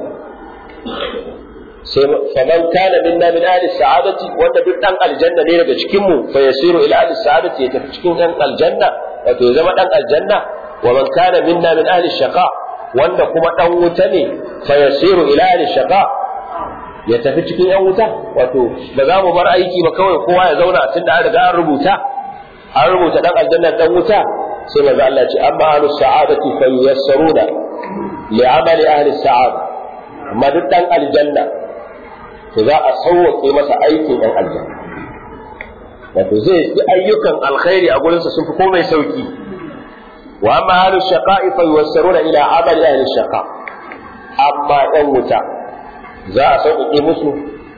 sai faman kana minna min ahli sa'adati wanda duk dan aljanna ne daga cikin mu fa yasiru ila ahli sa'adati ya tafi cikin dan aljanna wato ya zama dan aljanna wa man kana minna min ahli shaqa wanda kuma dan wuta ne fa yasiru ila ahli shaqa ya tafi cikin yan wuta wato ba za mu bar aiki ba kawai kowa ya zauna tunda an riga an rubuta an rubuta dan aljanna dan wuta sai manzo Allah ce amma ahlus sa'adati fa yassaruna li amali ahli sa'ada amma duk dan aljanna to za a sauwaƙe masa aikin ɗan aljanna wato zai yi ayyukan alkhairi a gurinsa sun fi komai sauki wa amma ahlus shaqa'i fa yuwassaruna ila amali ahli shaqa amma ɗan wuta za a sauƙaƙe musu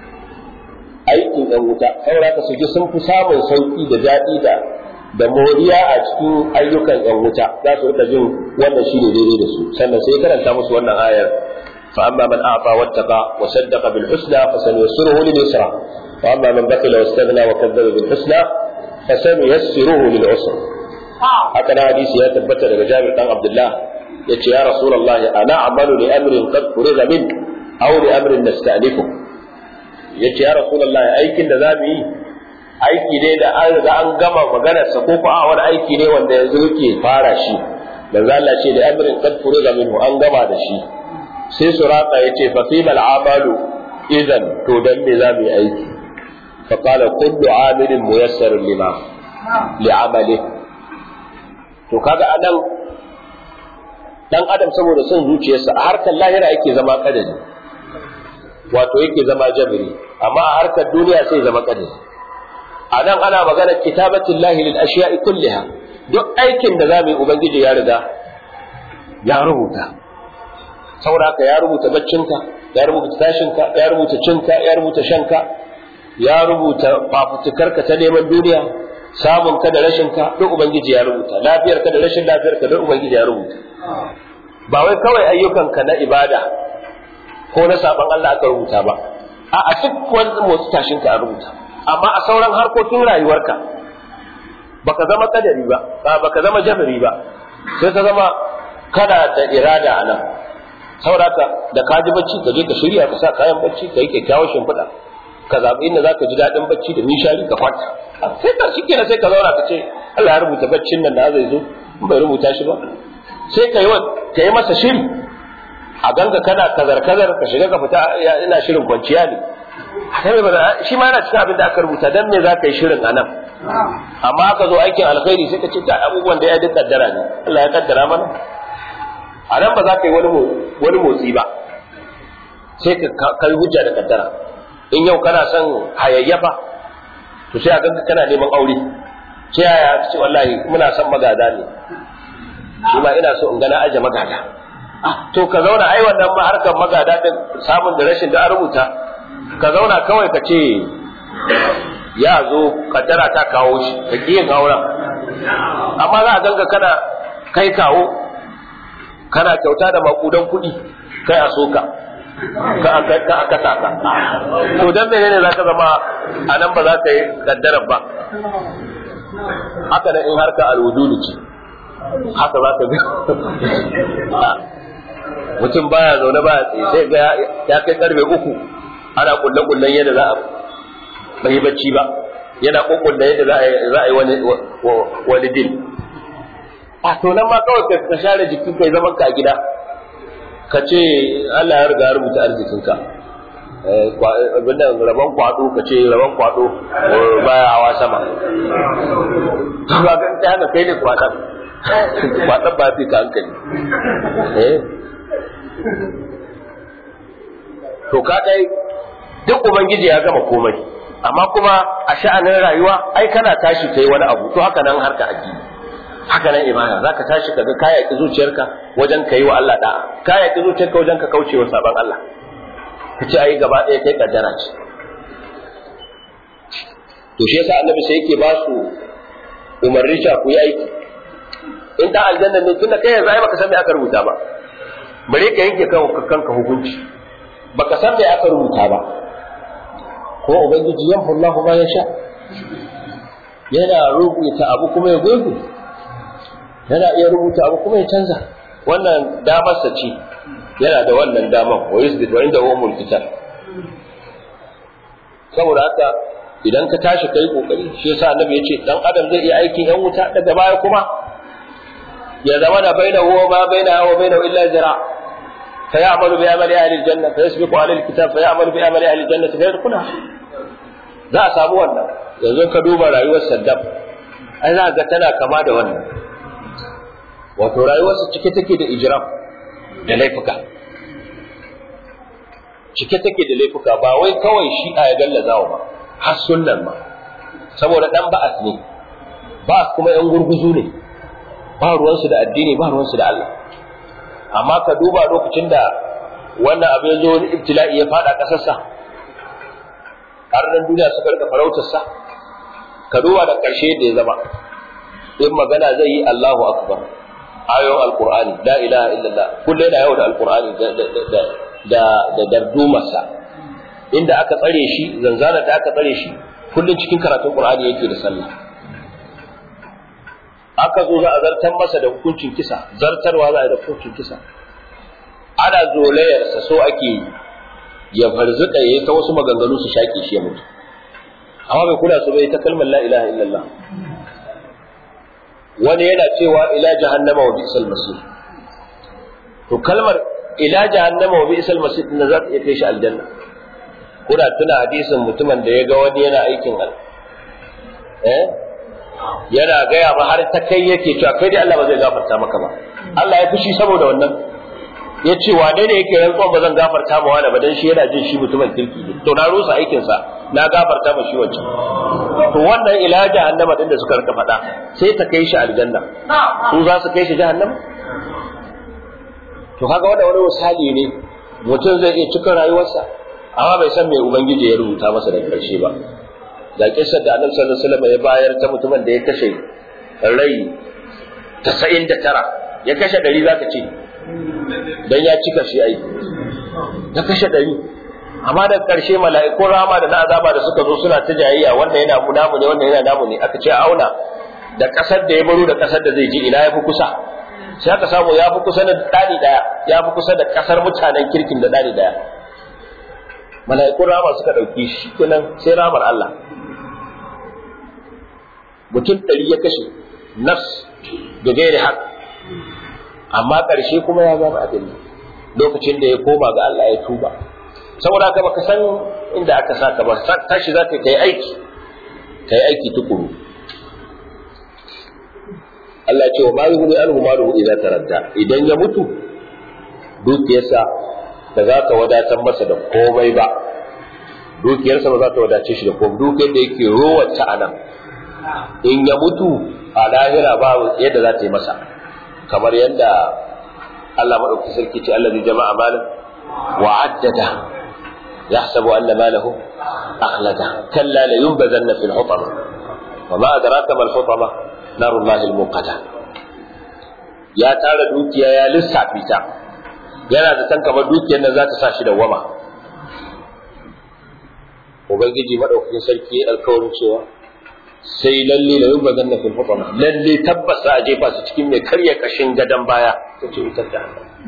aikin ɗan wuta saboda ka su ji sun fi samun sauki da daɗi da da moriya a cikin ayyukan ɗan wuta za su rika jin wannan shine daidai da su sannan sai karanta musu wannan ayar فأما من أعطى واتقى وصدق بالحسنى فسنيسره لليسرى وأما من بخل واستغنى وكذب بالحسنى فسنيسره للعسرى هكذا حديث يا تبت لك جابر بن عبد الله يتي يا رسول الله أنا أعمل لأمر قد فرغ منه أو لأمر نستأنفه yace ya rasulullah aikin da zamu yi aiki ne da an riga an gama maganar sa ko a wani aiki ne wanda yanzu yake fara shi manzo Allah ce da amrin qad furiga minhu an gama da shi sai suraka ya ce fa fimal amalu idan to dan me za mu yi aiki fa qala kullu amilin muyassar lima li amali to kaga anan dan adam saboda son zuciyarsa a harkar lahira yake zama kadari wato yake zama jabiri amma a harkar duniya sai zama kadari a nan ana magana kitabatin lahi lil ashiya'i kulliha duk aikin da za mu yi ubangiji ya riga ya rubuta saboda haka ya rubuta baccinka ya rubuta tashinka ya rubuta cinka ya rubuta shanka ya rubuta fafutukarka ta neman duniya samun ka da rashin ka duk ubangiji ya rubuta lafiyar ka da rashin lafiyar ka duk ubangiji ya rubuta ba wai kawai ayyukan ka na ibada ko na saban Allah aka rubuta ba a a duk wani motsi tashin ka a rubuta amma a sauran harkokin rayuwarka baka zama kadari ba baka zama jabiri ba sai ka zama kana da irada a nan saboda haka da ka ji bacci ka je ka shirya ka sa kayan bacci ka yi kyakkyawar shimfiɗa ka zaɓi inda za ka ji daɗin bacci da nishari ka kwanta sai ka shi kenan sai ka zauna ka ce Allah ya rubuta baccin nan da zai zo in bai rubuta shi ba sai ka yi ka yi masa shiri a ganga kana kazar kazar ka shiga ka fita ina shirin kwanciya ne shi ma yana cikin abin da aka rubuta dan me za ka yi shirin a nan amma aka zo aikin alkhairi sai ka ce ta abubuwan da ya duk kaddara ne Allah ya kaddara mana a nan ba za ka yi wani motsi ba sai ka kai hujja da kaddara in yau kana son hayayyafa to sai a ganka kana neman aure sai yaya ce wallahi muna son magada ne shi ma ina so in gana aje magada to ka zauna ai wannan ma harkar magada din samun da rashin da an rubuta ka zauna kawai ka ce ya zo kaddara ta kawo shi ka ƙi yin auren amma za a ganga kana kai kawo kana kyauta da makudan kuɗi kai a soka ka a kasa ka to dan menene za ka zama a nan ba za ka yi kaddarar ba haka nan in harka alwujudu ce haka za ka ga mutum baya zaune baya tsaye sai ga ya kai karfe uku ana kulle kullen yadda za a bai bacci ba yana kokulle yadda za a yi wani dil a to nan ma kawai ka share jikin kai zaman ka a gida ka ce Allah ya riga ya rubuta arzikinka abin da rabon kwado ka ce rabon kwado baya hawa sama to ba ga ta haka kai ne kwadan kwadan ba fi ka hankali eh to ka dai duk ubangiji ya gama komai amma kuma a sha'anin rayuwa ai kana tashi kai wani abu to haka nan harka addini haka nan ibada zaka tashi kaga ka yaki zuciyarka wajen kai wa Allah da'a ka yaki zuciyarka wajen ka kauce wa saban Allah kace ayi gaba ɗaya kai kaddara ce to shi yasa annabi sai yake ba su umarni cewa ku yi aiki in dan aljanna ne tunda kai yanzu ai baka san me aka rubuta ba bare ka yanke kanka hukunci baka san me aka rubuta ba ko ubangiji yamhu Allah ma yasha yana rubuta abu kuma ya goge yana iya rubuta abu kuma ya canza wannan damar sa ce yana da wannan damar wa yusbit wa inda huwa mulkitan saboda haka idan ka tashi kai kokari shi yasa annabi ya ce dan adam zai iya aikin yan wuta daga baya kuma ya zama da bainahu wa ma bainahu wa bainahu illa zira فيعمل بعمل أهل الجنة فيسبق عليه الكتاب فيعمل بعمل أهل الجنة فيدخلها za a samu wannan yanzu ka duba rayuwar Saddam ai za ga tana kama da wannan wato rayuwarsa cike take da ijram da laifuka cike take da laifuka ba wai kawai shi a ya gallazawa ba har sunnan ma saboda dan ba'as ne ba'as kuma yan gurguzu ne ba ruwansu da addini ba ruwansu da Allah amma ka duba lokacin da wannan abu ya zo wani ibtila'i ya fada kasarsa har nan duniya suka rika farautarsa ka duba da ƙarshe da ya zama in magana zai yi Allahu akbar ayoyin alqur'ani la ilaha illallah kullu yana yau da alqur'ani da da da da dardumarsa inda aka tsare shi zanzana da aka tsare shi kullun cikin karatun qur'ani yake da sallah aka zo za a zartar masa da hukuncin kisa zartarwa za a yi da hukuncin kisa ana zolayarsa so ake ya farzuka ya yi ta wasu maganganu su shaƙe shi ya mutu amma bai kula su bai ta kalmar la ilaha illallah wani yana cewa ila jahannama wa bi'sal masir to kalmar ila jahannama wa bi'sal masir din za ta iya kai shi aljanna kuna tuna hadisin mutumin da ya ga wani yana aikin al eh yana gaya ma har ta kai yake cewa kai dai Allah ba zai gafarta maka ba Allah ya fushi saboda wannan ya ce wane ne yake rantsuwa ba zan gafarta ma wani ba dan shi yana jin shi mutumin kirki ne to na rusa aikin sa na gafarta ma shi wancan to wannan ila jahannama din da suka rika faɗa sai ta kai shi aljanna su za su kai shi jahannama to kaga wannan wani misali ne mutum zai iya cika rayuwarsa amma bai san me ubangiji ya rubuta masa da karshe ba ga kissar da annabi sallallahu alaihi wasallam ya bayar ta mutumin da ya kashe rai 99 ya kashe 100 zaka ce dan ya cika shi ai ya kashe 100 amma da karshe mala'ikun rama da na azaba da suka zo suna ta jayayya wanda yana mu namu ne wanda yana namu ne aka ce auna da kasar da ya baro da kasar da zai je ina yafi kusa sai aka samu yafi kusa da dani daya yafi kusa da kasar mutanen kirkin da dani daya mala'ikun rama suka dauki shi kenan sai ramar Allah mutum ɗari ya kashe nafs da gairi haƙ amma ƙarshe kuma ya zama abin lokacin da ya koma ga Allah ya tuba saboda haka baka san inda aka saka ba tashi za ka yi aiki ka yi aiki tukuru Allah ce wa ma yuhdi anhu maluhu idza taradda idan ya mutu dukiyarsa ba za ta wadatar masa da komai ba dukiyarsa ba za ta wadace shi da komai dukiyar da yake rowace a nan in ya mutu a lahira ba yadda za ta yi masa kamar yadda Allah maɗauki sarki ce Allah zai jama'a malin wa addada yahsabu anna malahu akhlada kalla la yunbazanna fil hutama wa ma adraka mal hutama narullahi al muqada ya tara dukiya ya lissafi ta yana da san kamar dukiyar nan za ta sa shi da wama ubangiji madaukakin sarki ya alkawarin cewa sai lalle la yubba zanna fil hutama lalle tabbas za a jefa su cikin mai karya kashin gadan baya ta ce wutar da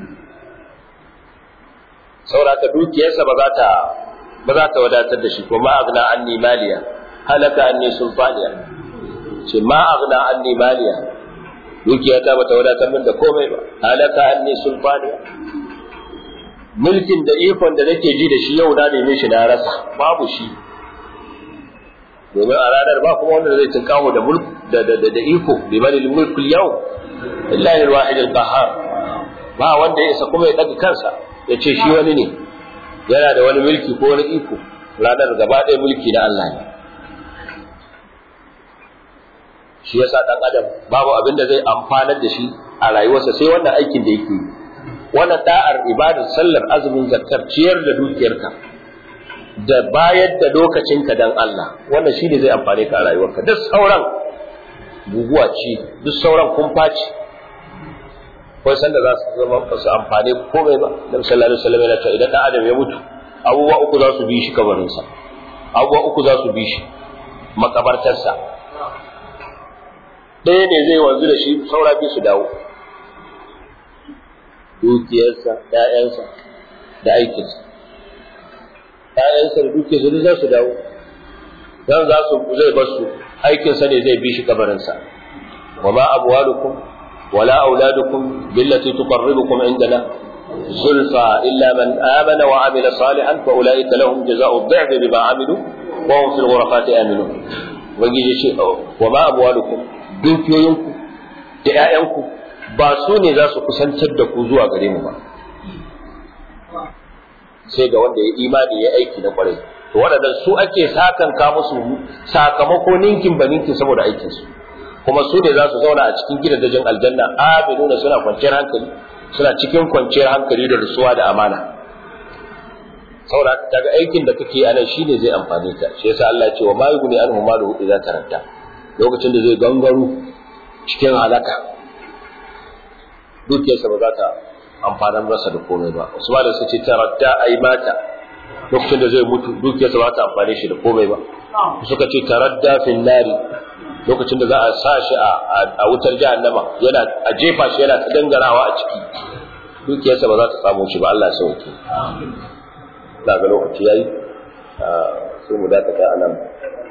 sauraka dukiyarsa ba za ta ba za ta wadatar da shi ko ma agna anni maliya halaka anni sulfaniya ce ma agna anni maliya dukiyata ba ta wadatar min da komai ba halaka anni sulfaniya mulkin da ikon da nake ji da shi yau na neme shi na rasa babu shi domin a ranar ba kuma wanda zai tunkawo da mulk da da da iko bi mali mulk yau illahi alwahid alqahar ba wanda ya isa kuma ya daga kansa ya ce shi wani ne yana da wani mulki ko wani iko ranar gaba ɗaya mulki na Allah ne shi yasa dan adam babu abin da zai amfanar da shi a rayuwarsa sai wannan aikin da yake yi wannan da'ar ibadar sallar azumin zakkar ciyar da dukiyarka da bayar da lokacinka dan Allah wannan shine zai amfane ka a rayuwarka duk sauran guguwa ce duk sauran kumfa ce ko sanda za su zama ba su amfane komai ba Nabi sallallahu alaihi wasallam yana cewa idan dan adam ya mutu abubuwa uku za su bi shi kabarinsa abubuwa uku za su bi shi makabartarsa ɗaya ne zai wanzu da shi saura biyu su dawo dukiyarsa ‘ya'yansa da aikinsa ‘ya'yansa da dukiyarsa duk za su dawo dan za su zai bar su aikinsa ne zai bi shi kabarinsa wa ma amwalukum wala auladukum billati tuqarribukum indana زلفى إلا من آمن وعمل صالحا فأولئك لهم جزاء الضعف بما عملوا وهم في الغرفات آمنون وجيجي شيء وما أموالكم dukiyoyinku da ‘ya'yanku ba su ne za su kusantar da ku zuwa gare mu ba sai ga wanda ya imani ya aiki na kwarai to waɗannan su ake sakan ka musu sakamako ninkin ba ninkin saboda aikinsu kuma su ne za su zauna a cikin gidajen aljanna aminuna suna kwanciyar hankali suna cikin kwanciyar hankali da rusuwa da amana saboda kaga aikin da kake anan shine zai amfane ka shi yasa Allah ya ce wa ma yughni anhu maluhu idza taranta lokacin da zai gangaro cikin halaka dukiyarsa ba za ta amfanar rasa da komai ba wasu ba da su ce taradda ai mata lokacin da zai mutu dukiyarsa ba ta amfane shi da komai ba suka ce taradda fil nari lokacin da za a sa shi a wutar jahannama yana a jefa shi yana ta dangarawa a ciki dukiyarsa ba za ta samu shi ba Allah ya sauke da ga lokaci yayi sai mu dakata a nan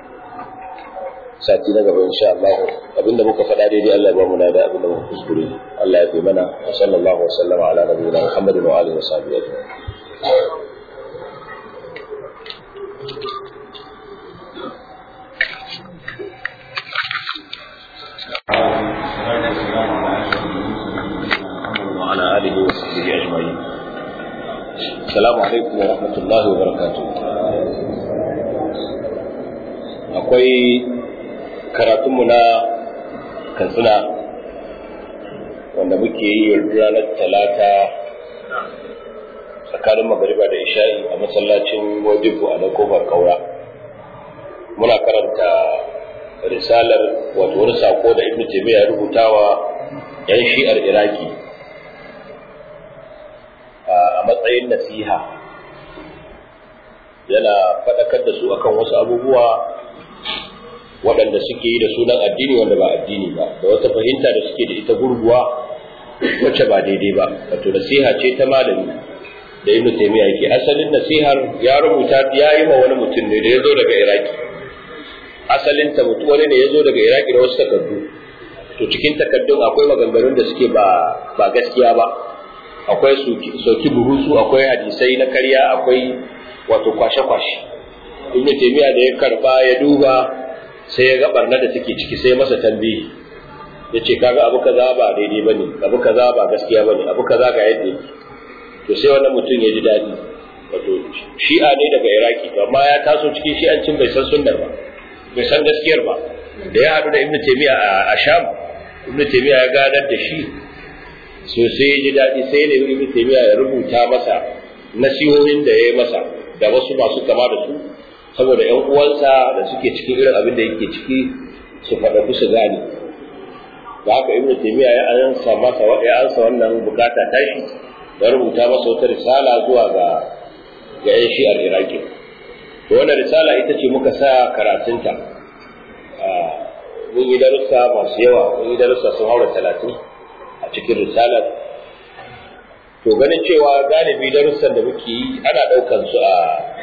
sati na gaba insha Allah abinda muka faɗa daidai Allah ya ba mu da abinda muka kuskure Allah ya fi mana wa sallallahu wa sallama ala nabiyina Muhammadin wa alihi wa sahbihi ajma'in وعلى آله وصحبه أجمعين السلام عليكم ورحمة الله وبركاته akwai karatunmu na katsina wanda muke yi ranar talata tsakanin magariba da isha'i a masallacin wajibu a na kofar kaura muna karanta risalar wato wani sako da ibn taymiya ya rubuta wa yan shi'ar iraki a matsayin nasiha yana faɗakar da su akan wasu abubuwa waɗanda suke yi da sunan addini wanda ba addini ba da wata fahimta da suke da ita gurguwa wacce ba daidai ba wato nasiha ce ta malami da ibnu taymiya yake asalin nasihar ya rubuta ya yi ma wani mutum ne da ya zo daga iraki asalin ta mutum wani ne ya zo daga iraki da wasu takardu to cikin takardun akwai maganganun da suke ba ba gaskiya ba akwai soki burusu akwai hadisai na karya akwai wato kwashe-kwashe ibnu taymiya da ya karba ya duba sai ya ga barna da take ciki sai masa tambayi ya ce kaga abu kaza ba daidai ba ne abu kaza ba gaskiya ba ne abu kaza ga yadda yake to sai wannan mutum ya ji daɗi wato shi'a ne daga iraki to amma ya taso cikin shi'ancin bai san sunnar ba bai san gaskiyar ba da ya haɗu da ibnu taymiya a sham ibnu taymiya ya gadar da shi so sai ya ji daɗi sai ne ibnu taymiya ya rubuta masa nasihohin da ya yi masa da wasu masu kama da su saboda ‘yan uwansa da suke cikin irin abin da yake ciki su faɗaɗu su gane da haka ibnu taymiya ya ansa masa ya ansa wannan bukata tashi da rubuta masa wata risala zuwa ga ga ‘yan shi'ar iraki to wannan risala ita ce muka sa karatunta mun yi darussa masu yawa mun yi darussa sun haura talatin a cikin risalar to ganin cewa galibi darussan da muke yi ana ɗaukan su a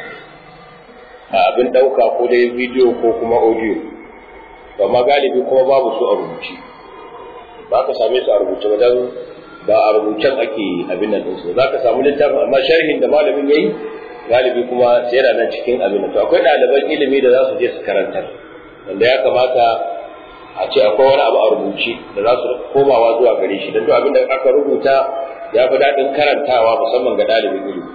abin ɗauka ko dai bidiyo ko kuma audio amma galibi kuma babu su a rubuce ba ka same su a rubuce ba dan ba a rubucen ake abin nan ɗinsu za ka samu littafin amma sharhin da malamin ya yi galibi kuma sai yana nan cikin abin nan to akwai ɗaliban ilimi da za su je su karantar wanda ya kamata a ce akwai wani abu a rubuce da za su komawa zuwa gare shi don duk abin da aka rubuta ya fi daɗin karantawa musamman ga ɗalibin ilimi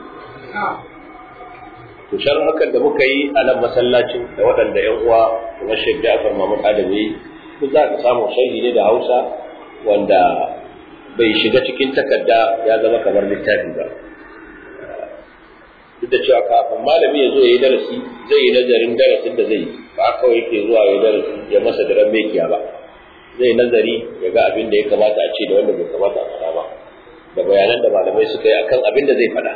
to shan hakan da muka yi a nan masallacin da waɗanda ‘yan uwa kamar Sheikh Ja'far Mahmud Adam yi duk za ka samu sharhi ne da hausa wanda bai shiga cikin takarda ya zama kamar littafi ba duk da cewa kafin malami ya zo ya yi darasi zai yi nazarin darasin da zai yi ba kawai yake zuwa ya darasi ya masa daren mekiya ba zai nazari ya ga abin da ya kamata a ce da wanda bai kamata a faɗa ba da bayanan da malamai suka yi akan abin da zai faɗa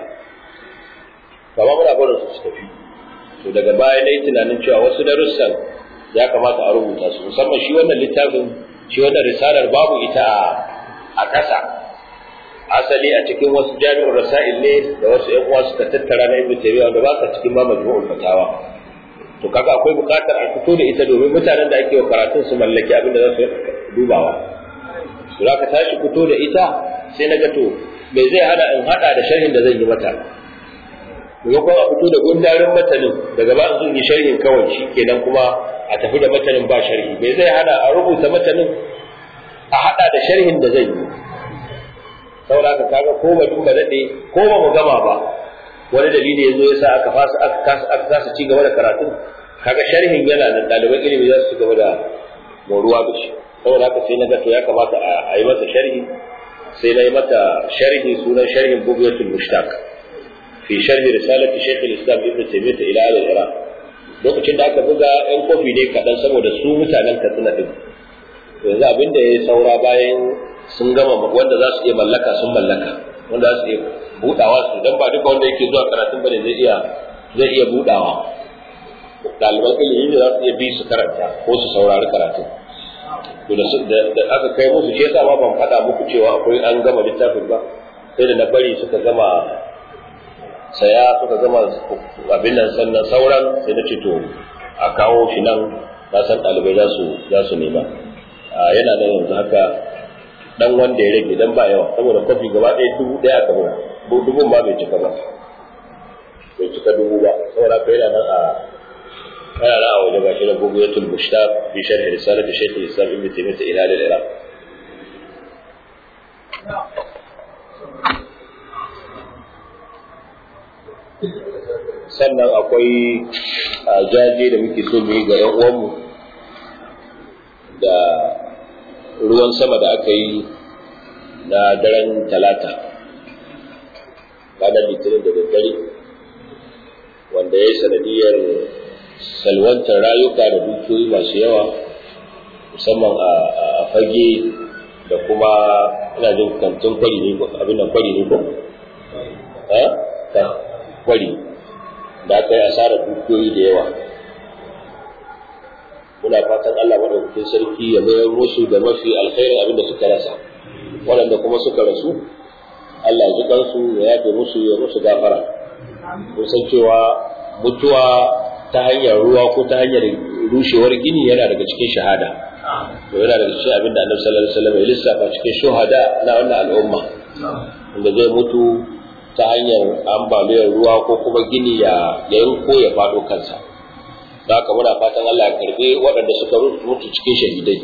kama muna barin su su tafi to daga baya na yi tunanin cewa wasu darussan ya kamata a rubuta su musamman shi wannan littafin shi wannan risalar babu ita a ƙasa asali a cikin wasu jami'ar rasail ne da wasu ƴan uwa suka tattara na ibnu taymiya wanda ba sa cikin ma majmu'ul fatawa to kaga akwai buƙatar a fito da ita domin mutanen da ake wa karatun su mallaki abin da za su dubawa to za ka tashi fito da ita sai na ga to me zai hana in hada da sharhin da zan yi mata maimakon a fito da gundarin matanin daga ba zan yi sharhin kawai shi kenan kuma a tafi da matanin ba sharhi me zai hana a rubuta matanin a hada da sharhin da zan yi saboda ka kaga ko ba duba dade ko ba mu gama ba wani dalili ya zo ya sa aka fasa aka kasa ci gaba da karatu kaga sharhin yana da ɗaliban ilimi za su ci gaba da moruwa da shi saboda haka sai na ga to ya kamata a yi masa sharhi sai na yi mata sharhi sunan sharhin bugiyatul mushtaq fi sharhi risalati shaykh al-islam ibn taymiyyah ila al-iraq lokacin da aka buga yan kofi ne kaɗan saboda su mutanen katsina din yanzu abin da ya saura bayan sun gama wanda za su iya mallaka sun mallaka wanda za su iya budawa su dan ba duka wanda yake zuwa karatun bane zai iya zai iya budawa ɗaliban ilimi da za su iya bi su karanta ko su saurari karatun to da aka kai musu shi yasa ma ban faɗa muku cewa akwai an gama littafin ba sai da na bari suka gama saya suka gama abin nan sannan sauran sai na ce to a kawo shi nan na san ɗalibai za su za su nema yana nan yanzu haka dan wanda ya rage dan ba yawa saboda kofi gaba ɗaya dubu ɗaya aka buga dubun ma bai cika ba bai cika dubu ba saboda ka yana nan a yana nan a waje gashi na bugiyatul mushtaq fi sharh risalat shaykh al-islam ibn taymiyyah ila al-iraq sannan akwai jaje da muke so mu yi ga yan uwanmu da ruwan sama da aka yi na daren talata ranar litinin da daddare wanda ya yi sanadiyar salwantar rayuka da dukiyoyi masu yawa musamman a fage da kuma ina jin kantin kwari ne abin nan kwari ne ko? kwari da aka yi asarar dukiyoyi da yawa muna fatan Allah madaukakin sarki ya mayar musu da mafi alkhairin abin da suka rasa waɗanda kuma suka rasu Allah ya ji kansu ya yafe musu ya musu gafara kun san cewa mutuwa ta hanyar ruwa ko ta hanyar rushewar gini yana daga cikin shahada to yana daga cikin abin da Annabi sallallahu alaihi wasallam ya lissafa cikin shuhada na wannan al'umma wanda zai mutu ta hanyar ambaliyar ruwa ko kuma gini ya yanko ya faɗo kansa da haka muna fatan Allah ya karbe waɗanda suka mutu cikin shahidai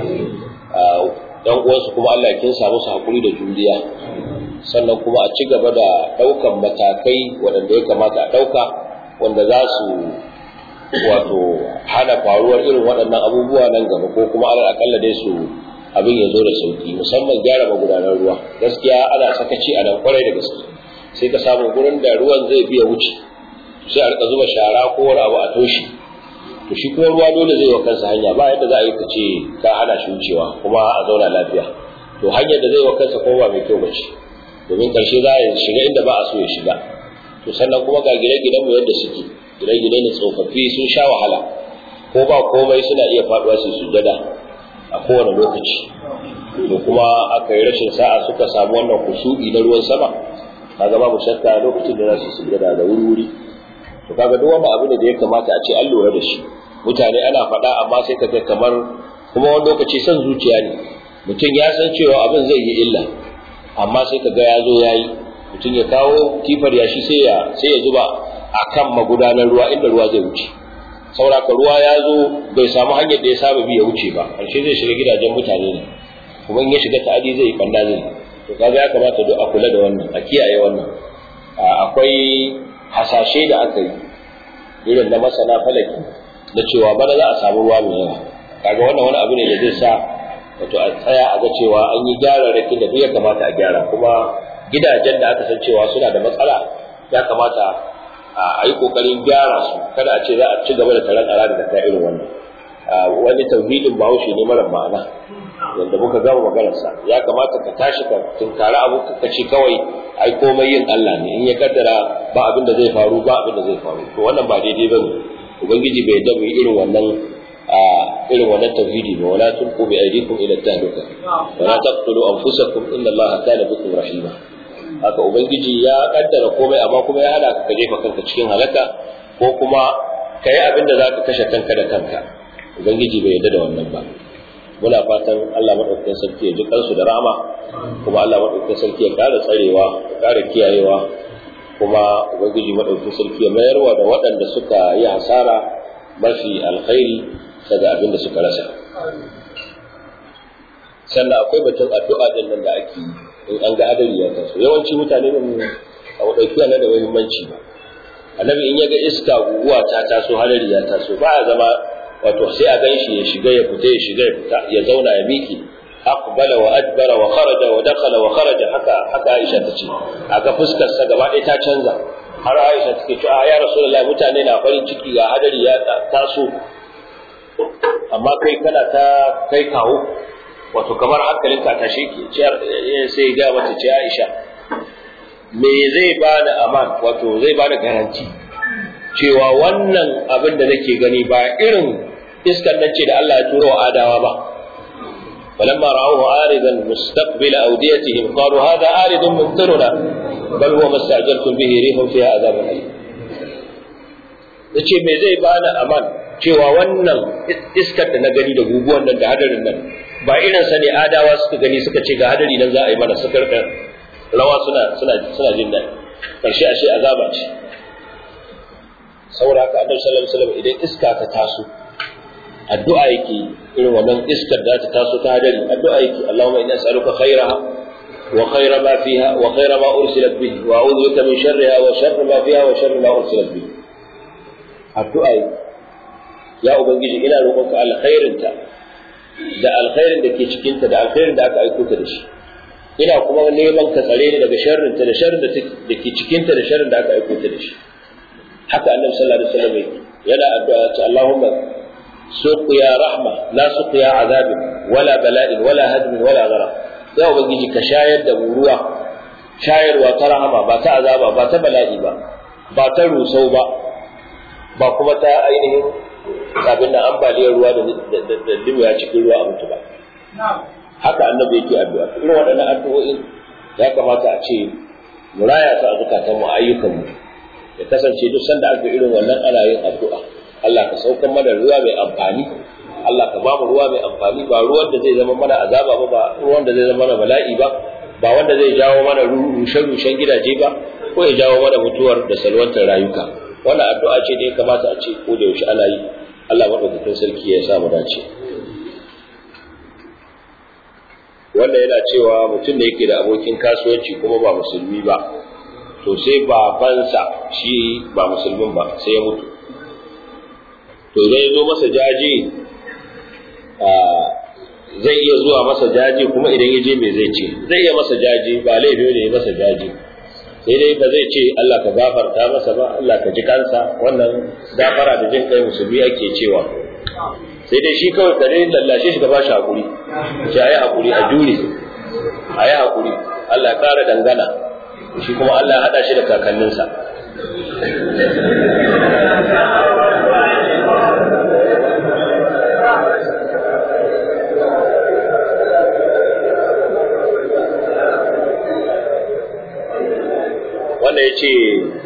dan uwansu kuma Allah ya kinsa musu hakuri da juriya sannan kuma a ci gaba da ɗaukan matakai waɗanda ya kamata a ɗauka wanda za su wato hana faruwar irin waɗannan abubuwa nan gaba ko kuma alal akalla dai su abin ya zo da sauki musamman gyara magudanar ruwa gaskiya ana sakaci a nan kwarai da gaske sai ka samu gurin da ruwan zai biya wuce sai a rika zuba shara ko wani abu a toshe to shi kuma ruwa dole zai wa kansa hanya ba yadda za a yi ka ce ka hana shi wucewa kuma a zauna lafiya to hanyar da zai wa kansa kuma ba mai kyau bace domin karshe za a shiga inda ba a so ya shiga to sannan kuma ga gine-ginen mu yadda suke gine-gine ne tsofaffi sun sha wahala ko ba komai suna iya faduwa su sujada a kowane lokaci to kuma aka yi rashin sa'a suka samu wannan kusu'i na ruwan sama kaga babu shakka lokacin da za su sujada da wuri-wuri to kaga duk wanda abu ne da ya kamata a ce an lura da shi mutane ana faɗa amma sai ka ga kamar kuma wani lokaci son zuciya ne mutum ya san cewa abin zai yi illa amma sai ka ga ya zo ya yi mutum ya kawo kifar yashi sai ya sai ya zuba a kan magudanar ruwa inda ruwa zai wuce sauraka ruwa ya zo bai samu hanyar da ya saba bi ya wuce ba ƙarshe zai shiga gidajen mutane ne kuma in ya shiga ta'adi zai banda zai to kaga ya kamata duk a kula da wannan a kiyaye wannan akwai hasashe da aka yi irin na masana falaki da cewa bana za a samu ruwa mai yawa kaga wannan wani abu ne da zai sa wato a tsaya a ga cewa an yi gyararrakin da duk ya kamata a gyara kuma gidajen da aka san cewa suna da matsala ya kamata a yi kokarin gyara su kada a ce za a ci gaba da taron arada da ta irin wannan wani tauhidin bahaushe ne mara ma'ana wanda muka gama maganarsa ya kamata ka tashi ka tunkari abu ka ce kawai ai komai yin Allah ne in ya kaddara ba abin da zai faru ba abin da zai faru to wannan ba daidai bane ubangiji bai da mu irin wannan a irin wannan tauhidi ba wala tulqu bi aydikum ila tahluka wala taqtulu anfusakum inna Allaha kana bikum rahima haka ubangiji ya kaddara komai amma kuma ya hada ka jefa kanka cikin halaka ko kuma kai abin da zaka kashe kanka da kanka ubangiji bai yarda da wannan ba muna fatan Allah madaukakin sarki ya ji kansu da rahama kuma Allah madaukakin sarki ya kara tsarewa ya kara kiyayewa kuma ubangiji madaukakin sarki ya mayarwa da waɗanda suka yi hasara mafi alkhairi daga abin da suka rasa sannan akwai batun addu'a din nan da ake yi in an ga hadari ya taso yawanci mutane ba mu a ɗauki nan da muhimmanci ba annabi in ya ga iska guguwa ta taso hadari ya taso ba ya zama wato sai a gan shi ya shiga ya fita ya shiga ya fita ya zauna ya miki aqbala wa adbara wa kharaja wa dakhala wa kharaja haka haka Aisha tace aga fuskar sa gaba ɗaya ta canza har Aisha take cewa ya Rasulullahi mutane na farin ciki ga hadari ya taso amma kai kana ta kai kawo wato kamar hankalin ka tashe ki sai ga mata ce Aisha me zai bada aman wato zai bada garanti cewa wannan abin da nake gani ba irin iskar nan ce da Allah ya turo adawa ba فلما رأوه عارضا مستقبل أوديتهم قالوا هذا عارض ممطرنا بل هو ما استعجلتم به ريح فيها عذاب أليم yace me zai bani aman cewa wannan iskar da na gani da guguwan nan da hadarin nan ba irin sa ne adawa suka gani suka ce ga hadari nan za a yi mana suka rawa suna suna suna jin daɗi karshe ashe azaba ce saboda haka annabi sallallahu alaihi wasallam idan iska ta taso addu'a yake irin wannan iskar da ta taso ta hadari addu'a yake Allahumma inni as'aluka khairaha wa khaira ma fiha wa khaira ma ursilat bihi wa a'udhu bika min sharriha wa sharri ma fiha wa sharri ma ursilat bihi addu'a yake ya ubangiji ina roƙonka alkhairinta da alkhairin da ke cikinta da alkhairin da aka aiko ta da shi ina kuma neman ka tsare ni daga sharrinta da sharrin da ke cikinta da sharrin da aka aiko ta da shi haka annabi sallallahu alaihi wasallam yana addu'a ta Allahumma suqiya rahma la suqiya azabin wala bala'in wala hadmin wala ghara ya ubangiji ka shayar da mu ruwa shayarwa ta rahama ba ta azaba ba ta bala'i ba ba ta rusau ba ba kuma ta ainihin abin da ambaliyar ruwa da limiya cikin ruwa a mutu ba haka annabi yake addu'a irin waɗannan addu'o'in ya kamata a ce mu raya su a zukatanmu a ayyukanmu ya kasance duk sanda aka irin wannan ana yin addu'a Allah ka saukan mana ruwa mai amfani Allah ka ba mu ruwa mai amfani ba ruwan da zai zama mana azaba ba ba ruwan da zai zama mana bala'i ba ba wanda zai jawo mana rushe-rushen gidaje ba ko ya jawo mana mutuwar da salwantar rayuka wannan addu'a ce da ya kamata a ce ko da yaushe ana yi Allah madaukakin sarki ya sa mu dace wanda yana cewa mutum da yake da abokin kasuwanci kuma ba musulmi ba to sai babansa shi ba musulmin ba sai ya mutu to idan ya zo masa jaje zai iya zuwa masa jaje kuma idan ya je me zai ce zai iya masa jaje ba laifi ne ya masa jaje sai dai ba zai ce Allah ka gafarta masa ba Allah ka ji kansa wannan gafara da jin kai musulmi ake cewa sai dai shi kawai ka dai lallashe shi ka ba shi hakuri ce ayi hakuri a jure ayi hakuri Allah ya kara dangana shi kuma Allah ya hada shi da kakanninsa wanda ya ce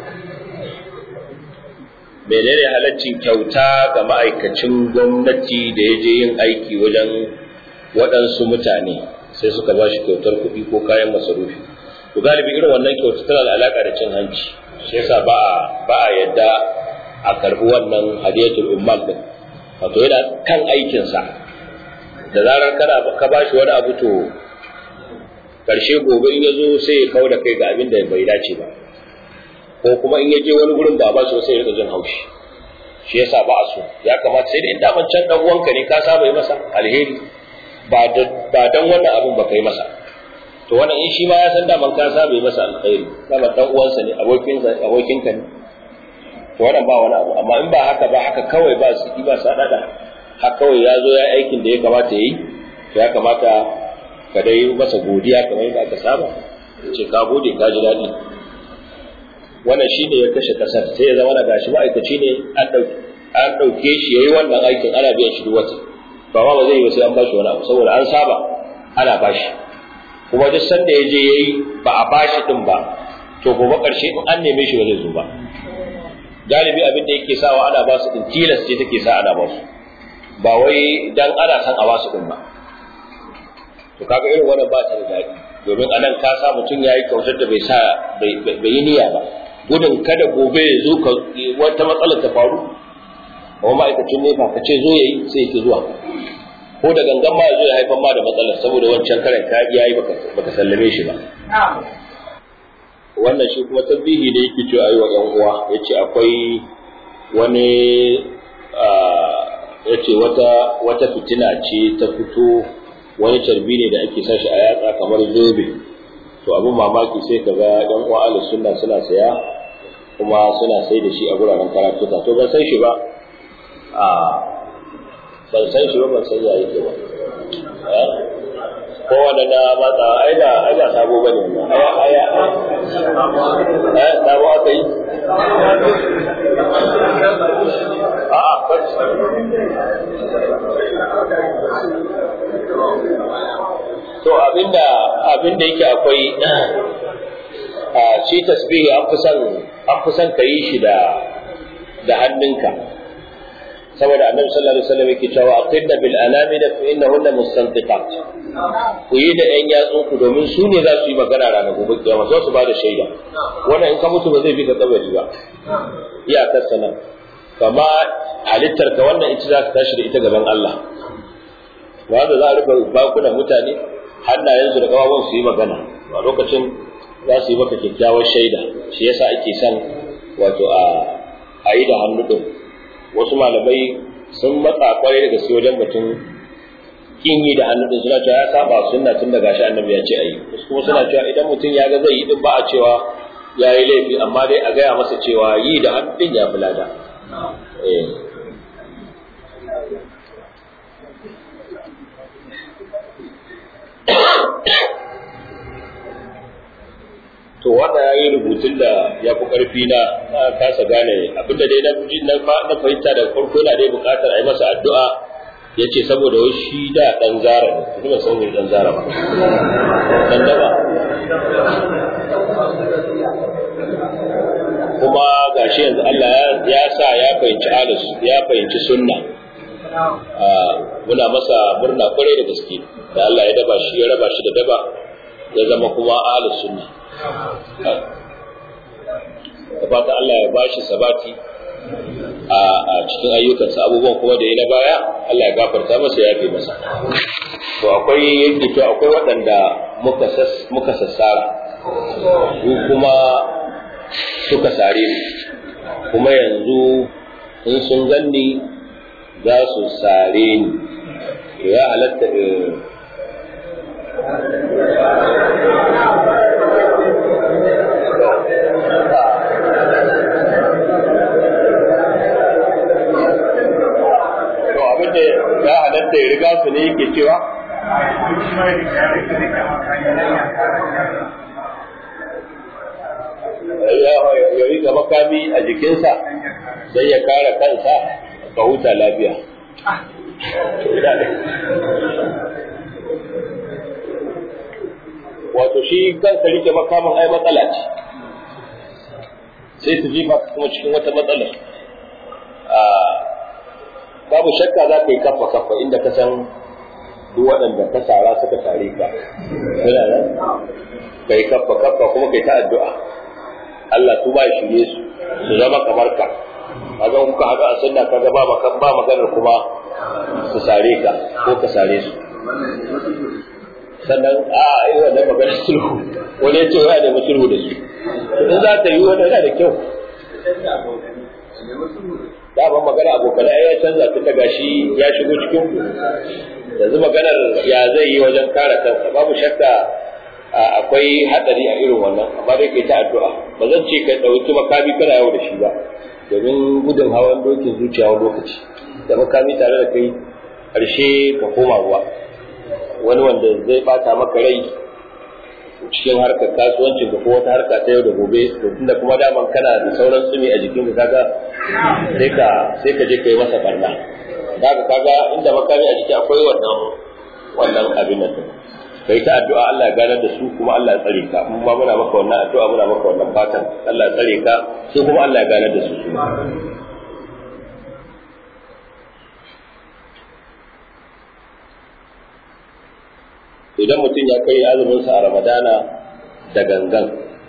menene halaccin kyauta ga ma'aikacin gwamnati da ya je yin aiki wajen waɗansu mutane sai suka ba shi kyautar kuɗi ko kayan masarufi to galibi irin wannan kyauta tana da alaƙa da cin hanci shi yasa ba a ba a yadda a karɓi wannan hadiyatul ummal din wato yana kan aikinsa da zarar kana ka ba shi wani abu to karshe gobe in ya zo sai ya kawo da kai ga abin da bai dace ba ko kuma in ya je wani gurin ba ba shi sai ya rika jin haushi shi yasa ba a so ya kamata sai da in daman can dan uwanka ne ka saba yi masa alheri ba dan wannan abin ba kai masa to wannan in shi ma ya san daman ka saba yi masa alkhairi daman dan uwansa ne abokinsa abokinka ne to wannan ba wani abu amma in ba haka ba haka kawai ba su ba sa dada haka kawai ya zo ya aikin da ya kamata yi ya kamata ka dai masa godiya kamar yadda aka saba ce ka gode ka ji daɗi wannan shi ne ya kashe kasar sai ya zama na gashi ma'aikaci ne an ɗauke shi ya yi wannan aikin ana biyan shi duk wata ba ma ba zai yi ba sai an bashi wani abu saboda an saba ana bashi kuma duk sanda ya je ya yi ba a bashi din ba to gobe ƙarshe in an neme shi ba zai zo ba galibi abin da yake sawa ana ba su din tilas ce take sa ana ba su ba wai dan ana san a ba su din ba to kaga irin wannan ba ta da daɗi domin anan ka sa mutum ya yi kyautar da bai sa bai yi niyya ba gudun kada gobe ya zo wata matsalar ta faru kuma ma'aikacin nefa ka ce zo ya yi sai yake zuwa ko da gangan ma ya zo ya haifar ma da matsalar saboda wancan karen ka iya yi baka sallame shi ba wannan shi kuma tabbihi da yake cewa yi wa ‘yan uwa ya ce akwai wani ya ce wata fitina ce ta fito wani carbi ne da ake sashi a yatsa kamar zobe to abin mamaki sai ka ga ‘yan uwa ala sunna suna saya kuma suna sai da shi a guraren karatuka to ban san shi ba a ban san shi ba ban san ya yake ba kowane na matsa ai da ai da sabo bane wannan aya aya eh sabo aka yi a a to abinda abinda yake akwai a shi tasbihi an fi son an fi son ka yi shi da da hannunka saboda annabi sallallahu alaihi wasallam yake cewa aqidna bil anamida fa innahunna mustantiqat ku yi da yan yatsun ku domin su ne za su yi magana ranar gobe kiyama za su ba da shaida wannan in ka mutu ba zai bi ka kabari ba iyakar sana kama halittar ka wannan ita za ka tashi da ita gaban Allah wanda za a rufe bakunan mutane hannayensu da kawawan su yi magana a lokacin za su yi maka kyakkyawar shaida shi yasa ake son wato a yi da hannu din wasu malamai sun matsa kwarai da gaske wajen mutum kin yi da hannu din suna cewa ya saba sunna tun da gashi annabi ya ce ayi wasu kuma suna cewa idan mutum ya ga zai yi din ba a cewa ya yi laifi amma dai a gaya masa cewa yi da hannu din ya fi lada to wanda ya yi rubutun da ya fi ƙarfi na na kasa gane abinda dai na na fahimta da farko yana dai buƙatar a yi masa addu'a ya ce saboda wai shi da ɗan zara ne kuma san wani ɗan zara ba ɗan daba kuma gashi yanzu Allah ya sa ya fahimci alus ya fahimci sunna muna masa murna kwarai da gaske da Allah ya daba shi ya raba shi da daba ya zama kuma ahlus sunna da fata Allah ya bashi sabati a cikin ayyukansa abubuwan kuma da ya na baya Allah ya gafarta masa ya fi masa to akwai yake to akwai waɗanda muka muka sassara su kuma suka sare ni kuma yanzu in sun ganni za su sare ni ya halatta abinda ya halatta ya riga su ne yake cewa ya riga makami a jikinsa sai ya kare kansa ka huta lafiya wato shi kansa rike makamin ai matsala ce sai su jefa kuma cikin wata matsalar babu shakka za ka yi kafa kafa inda ka san duk waɗanda ka sara suka sare ka suna nan ka yi kafa kafa kuma ka yi ta addu'a Allah su ba shirye su su zama kamar ka kaga kuka haɗu a sunna kaga ba ba maganar kuma su sare ka ko ka sare su sannan a yi wannan maganar sulhu wani ya ce wa ya nemi sulhu da su in za ta yi wani yana da kyau da ban magana abokan ya canza tun daga shi ya shigo cikin ku yanzu maganar ya zai yi wajen kare kansa babu shakka akwai hadari a irin wannan amma dai kai ta addu'a ba zan ce ka dauki makami kana yau da shi ba domin gudun hawan dokin zuciya wani lokaci da makami tare da kai karshe ka koma ruwa wani wanda zai bata maka rai cikin harkar kasuwancin ka ko wata harka ta yau da gobe to tunda kuma daman kana da sauran tsumi a jikin ka kaga sai ka sai ka je kai masa barna kaga kaga inda makami a jiki akwai wannan wannan abin nan kai ta addu'a Allah ya ganar da su kuma Allah ya tsare ka mun ma muna maka wannan addu'a muna maka wannan fatan Allah ya tsare ka su kuma Allah ya ganar da su su idan mutum ya kai azuminsa a ramadana da gangan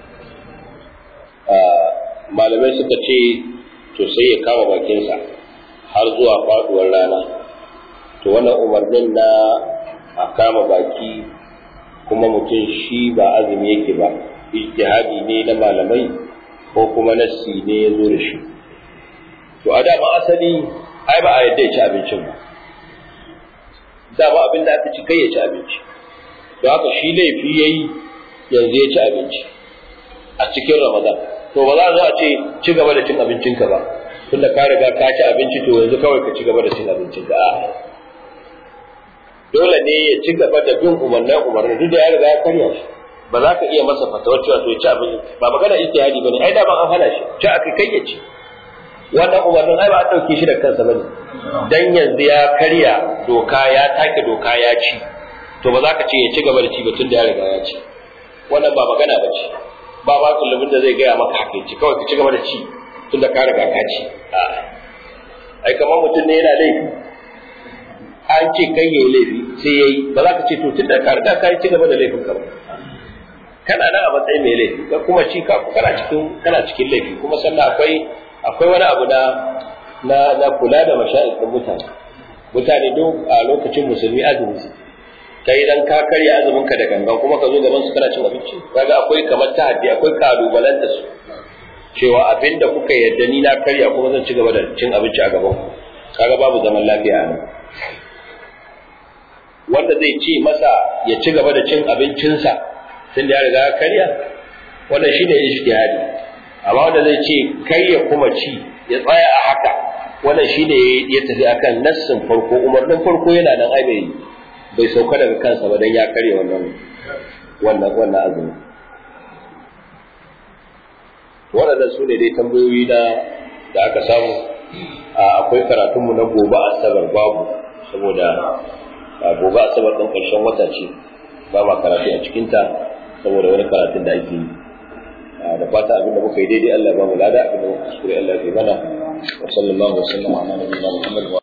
malamai suka ce to sai ya kama bakinsa har zuwa faduwar rana to wannan umarnin na a kama baki kuma mutum shi ba azumi yake ba ijtihadi ne na malamai ko kuma nassi ne ya zo da shi to a dama asali ai ba a yadda ya ci abincin ba dama abin da aka ci kai ya ci abinci to haka shi laifi ya yi yanzu ya ci abinci a cikin ramadan to ba za a zo a ce ci gaba da cin abincinka ba tunda ka riga ka ci abinci to yanzu kawai ka ci gaba da cin abincinka a dole ne ya ci gaba da bin umarnin umarnin duk da ya riga ya karya shi ba za ka iya masa fatawar cewa to ya ci abinci ba magana ijtihadi bane ai da ban an hana shi ci aka kai ya ci wannan umarnin ai ba a dauke shi da kansa bane dan yanzu ya karya doka ya take doka ya ci to ba za ka ce ya ci gaba da ci ba tun da ya riga ya ci wannan ba magana ba ce ba ba kullubin da zai gaya maka haka ci kawai ka ci gaba da ci tun da ka riga ka ci ai kamar mutum ne yana laifi an ce kai yayi laifi sai yayi ba za ka ce to tun da ka riga ka ci gaba da laifin ka ba kana nan a matsayin mai laifi ka kuma ci ka kana cikin kana cikin laifi kuma sannan akwai akwai wani abu na na na kula da mashayikin mutane mutane duk a lokacin musulmi azumi kai dan ka karya azumin ka da gangan kuma ka zo gaban su kana cin abinci kaga akwai kamar tahaddi akwai kalubalen da su cewa abinda kuka yarda ni na karya kuma zan ci gaba da cin abinci a gaban ku kaga babu zaman lafiya a nan wanda zai ce masa ya ci gaba da cin abincinsa tun da ya riga ya karya wannan shine ijtihadi amma wanda zai ce kai ya kuma ci ya tsaya a haka wannan shine ya tafi akan nassin farko umarnin farko yana nan ai bai bai sauka daga kansa ba dan ya karya wannan wannan wannan azumi waɗannan su ne dai tambayoyi na da aka samu akwai karatunmu na gobe asabar babu saboda gobe asabar ɗin ƙarshen wata ce ba ma karatu a cikinta saboda wani karatun da ake yi da fata abinda muka yi daidai Allah ya ba mu lada abinda muka kuskure Allah ya mana wa sallallahu wa sallam ala nabiyina Muhammad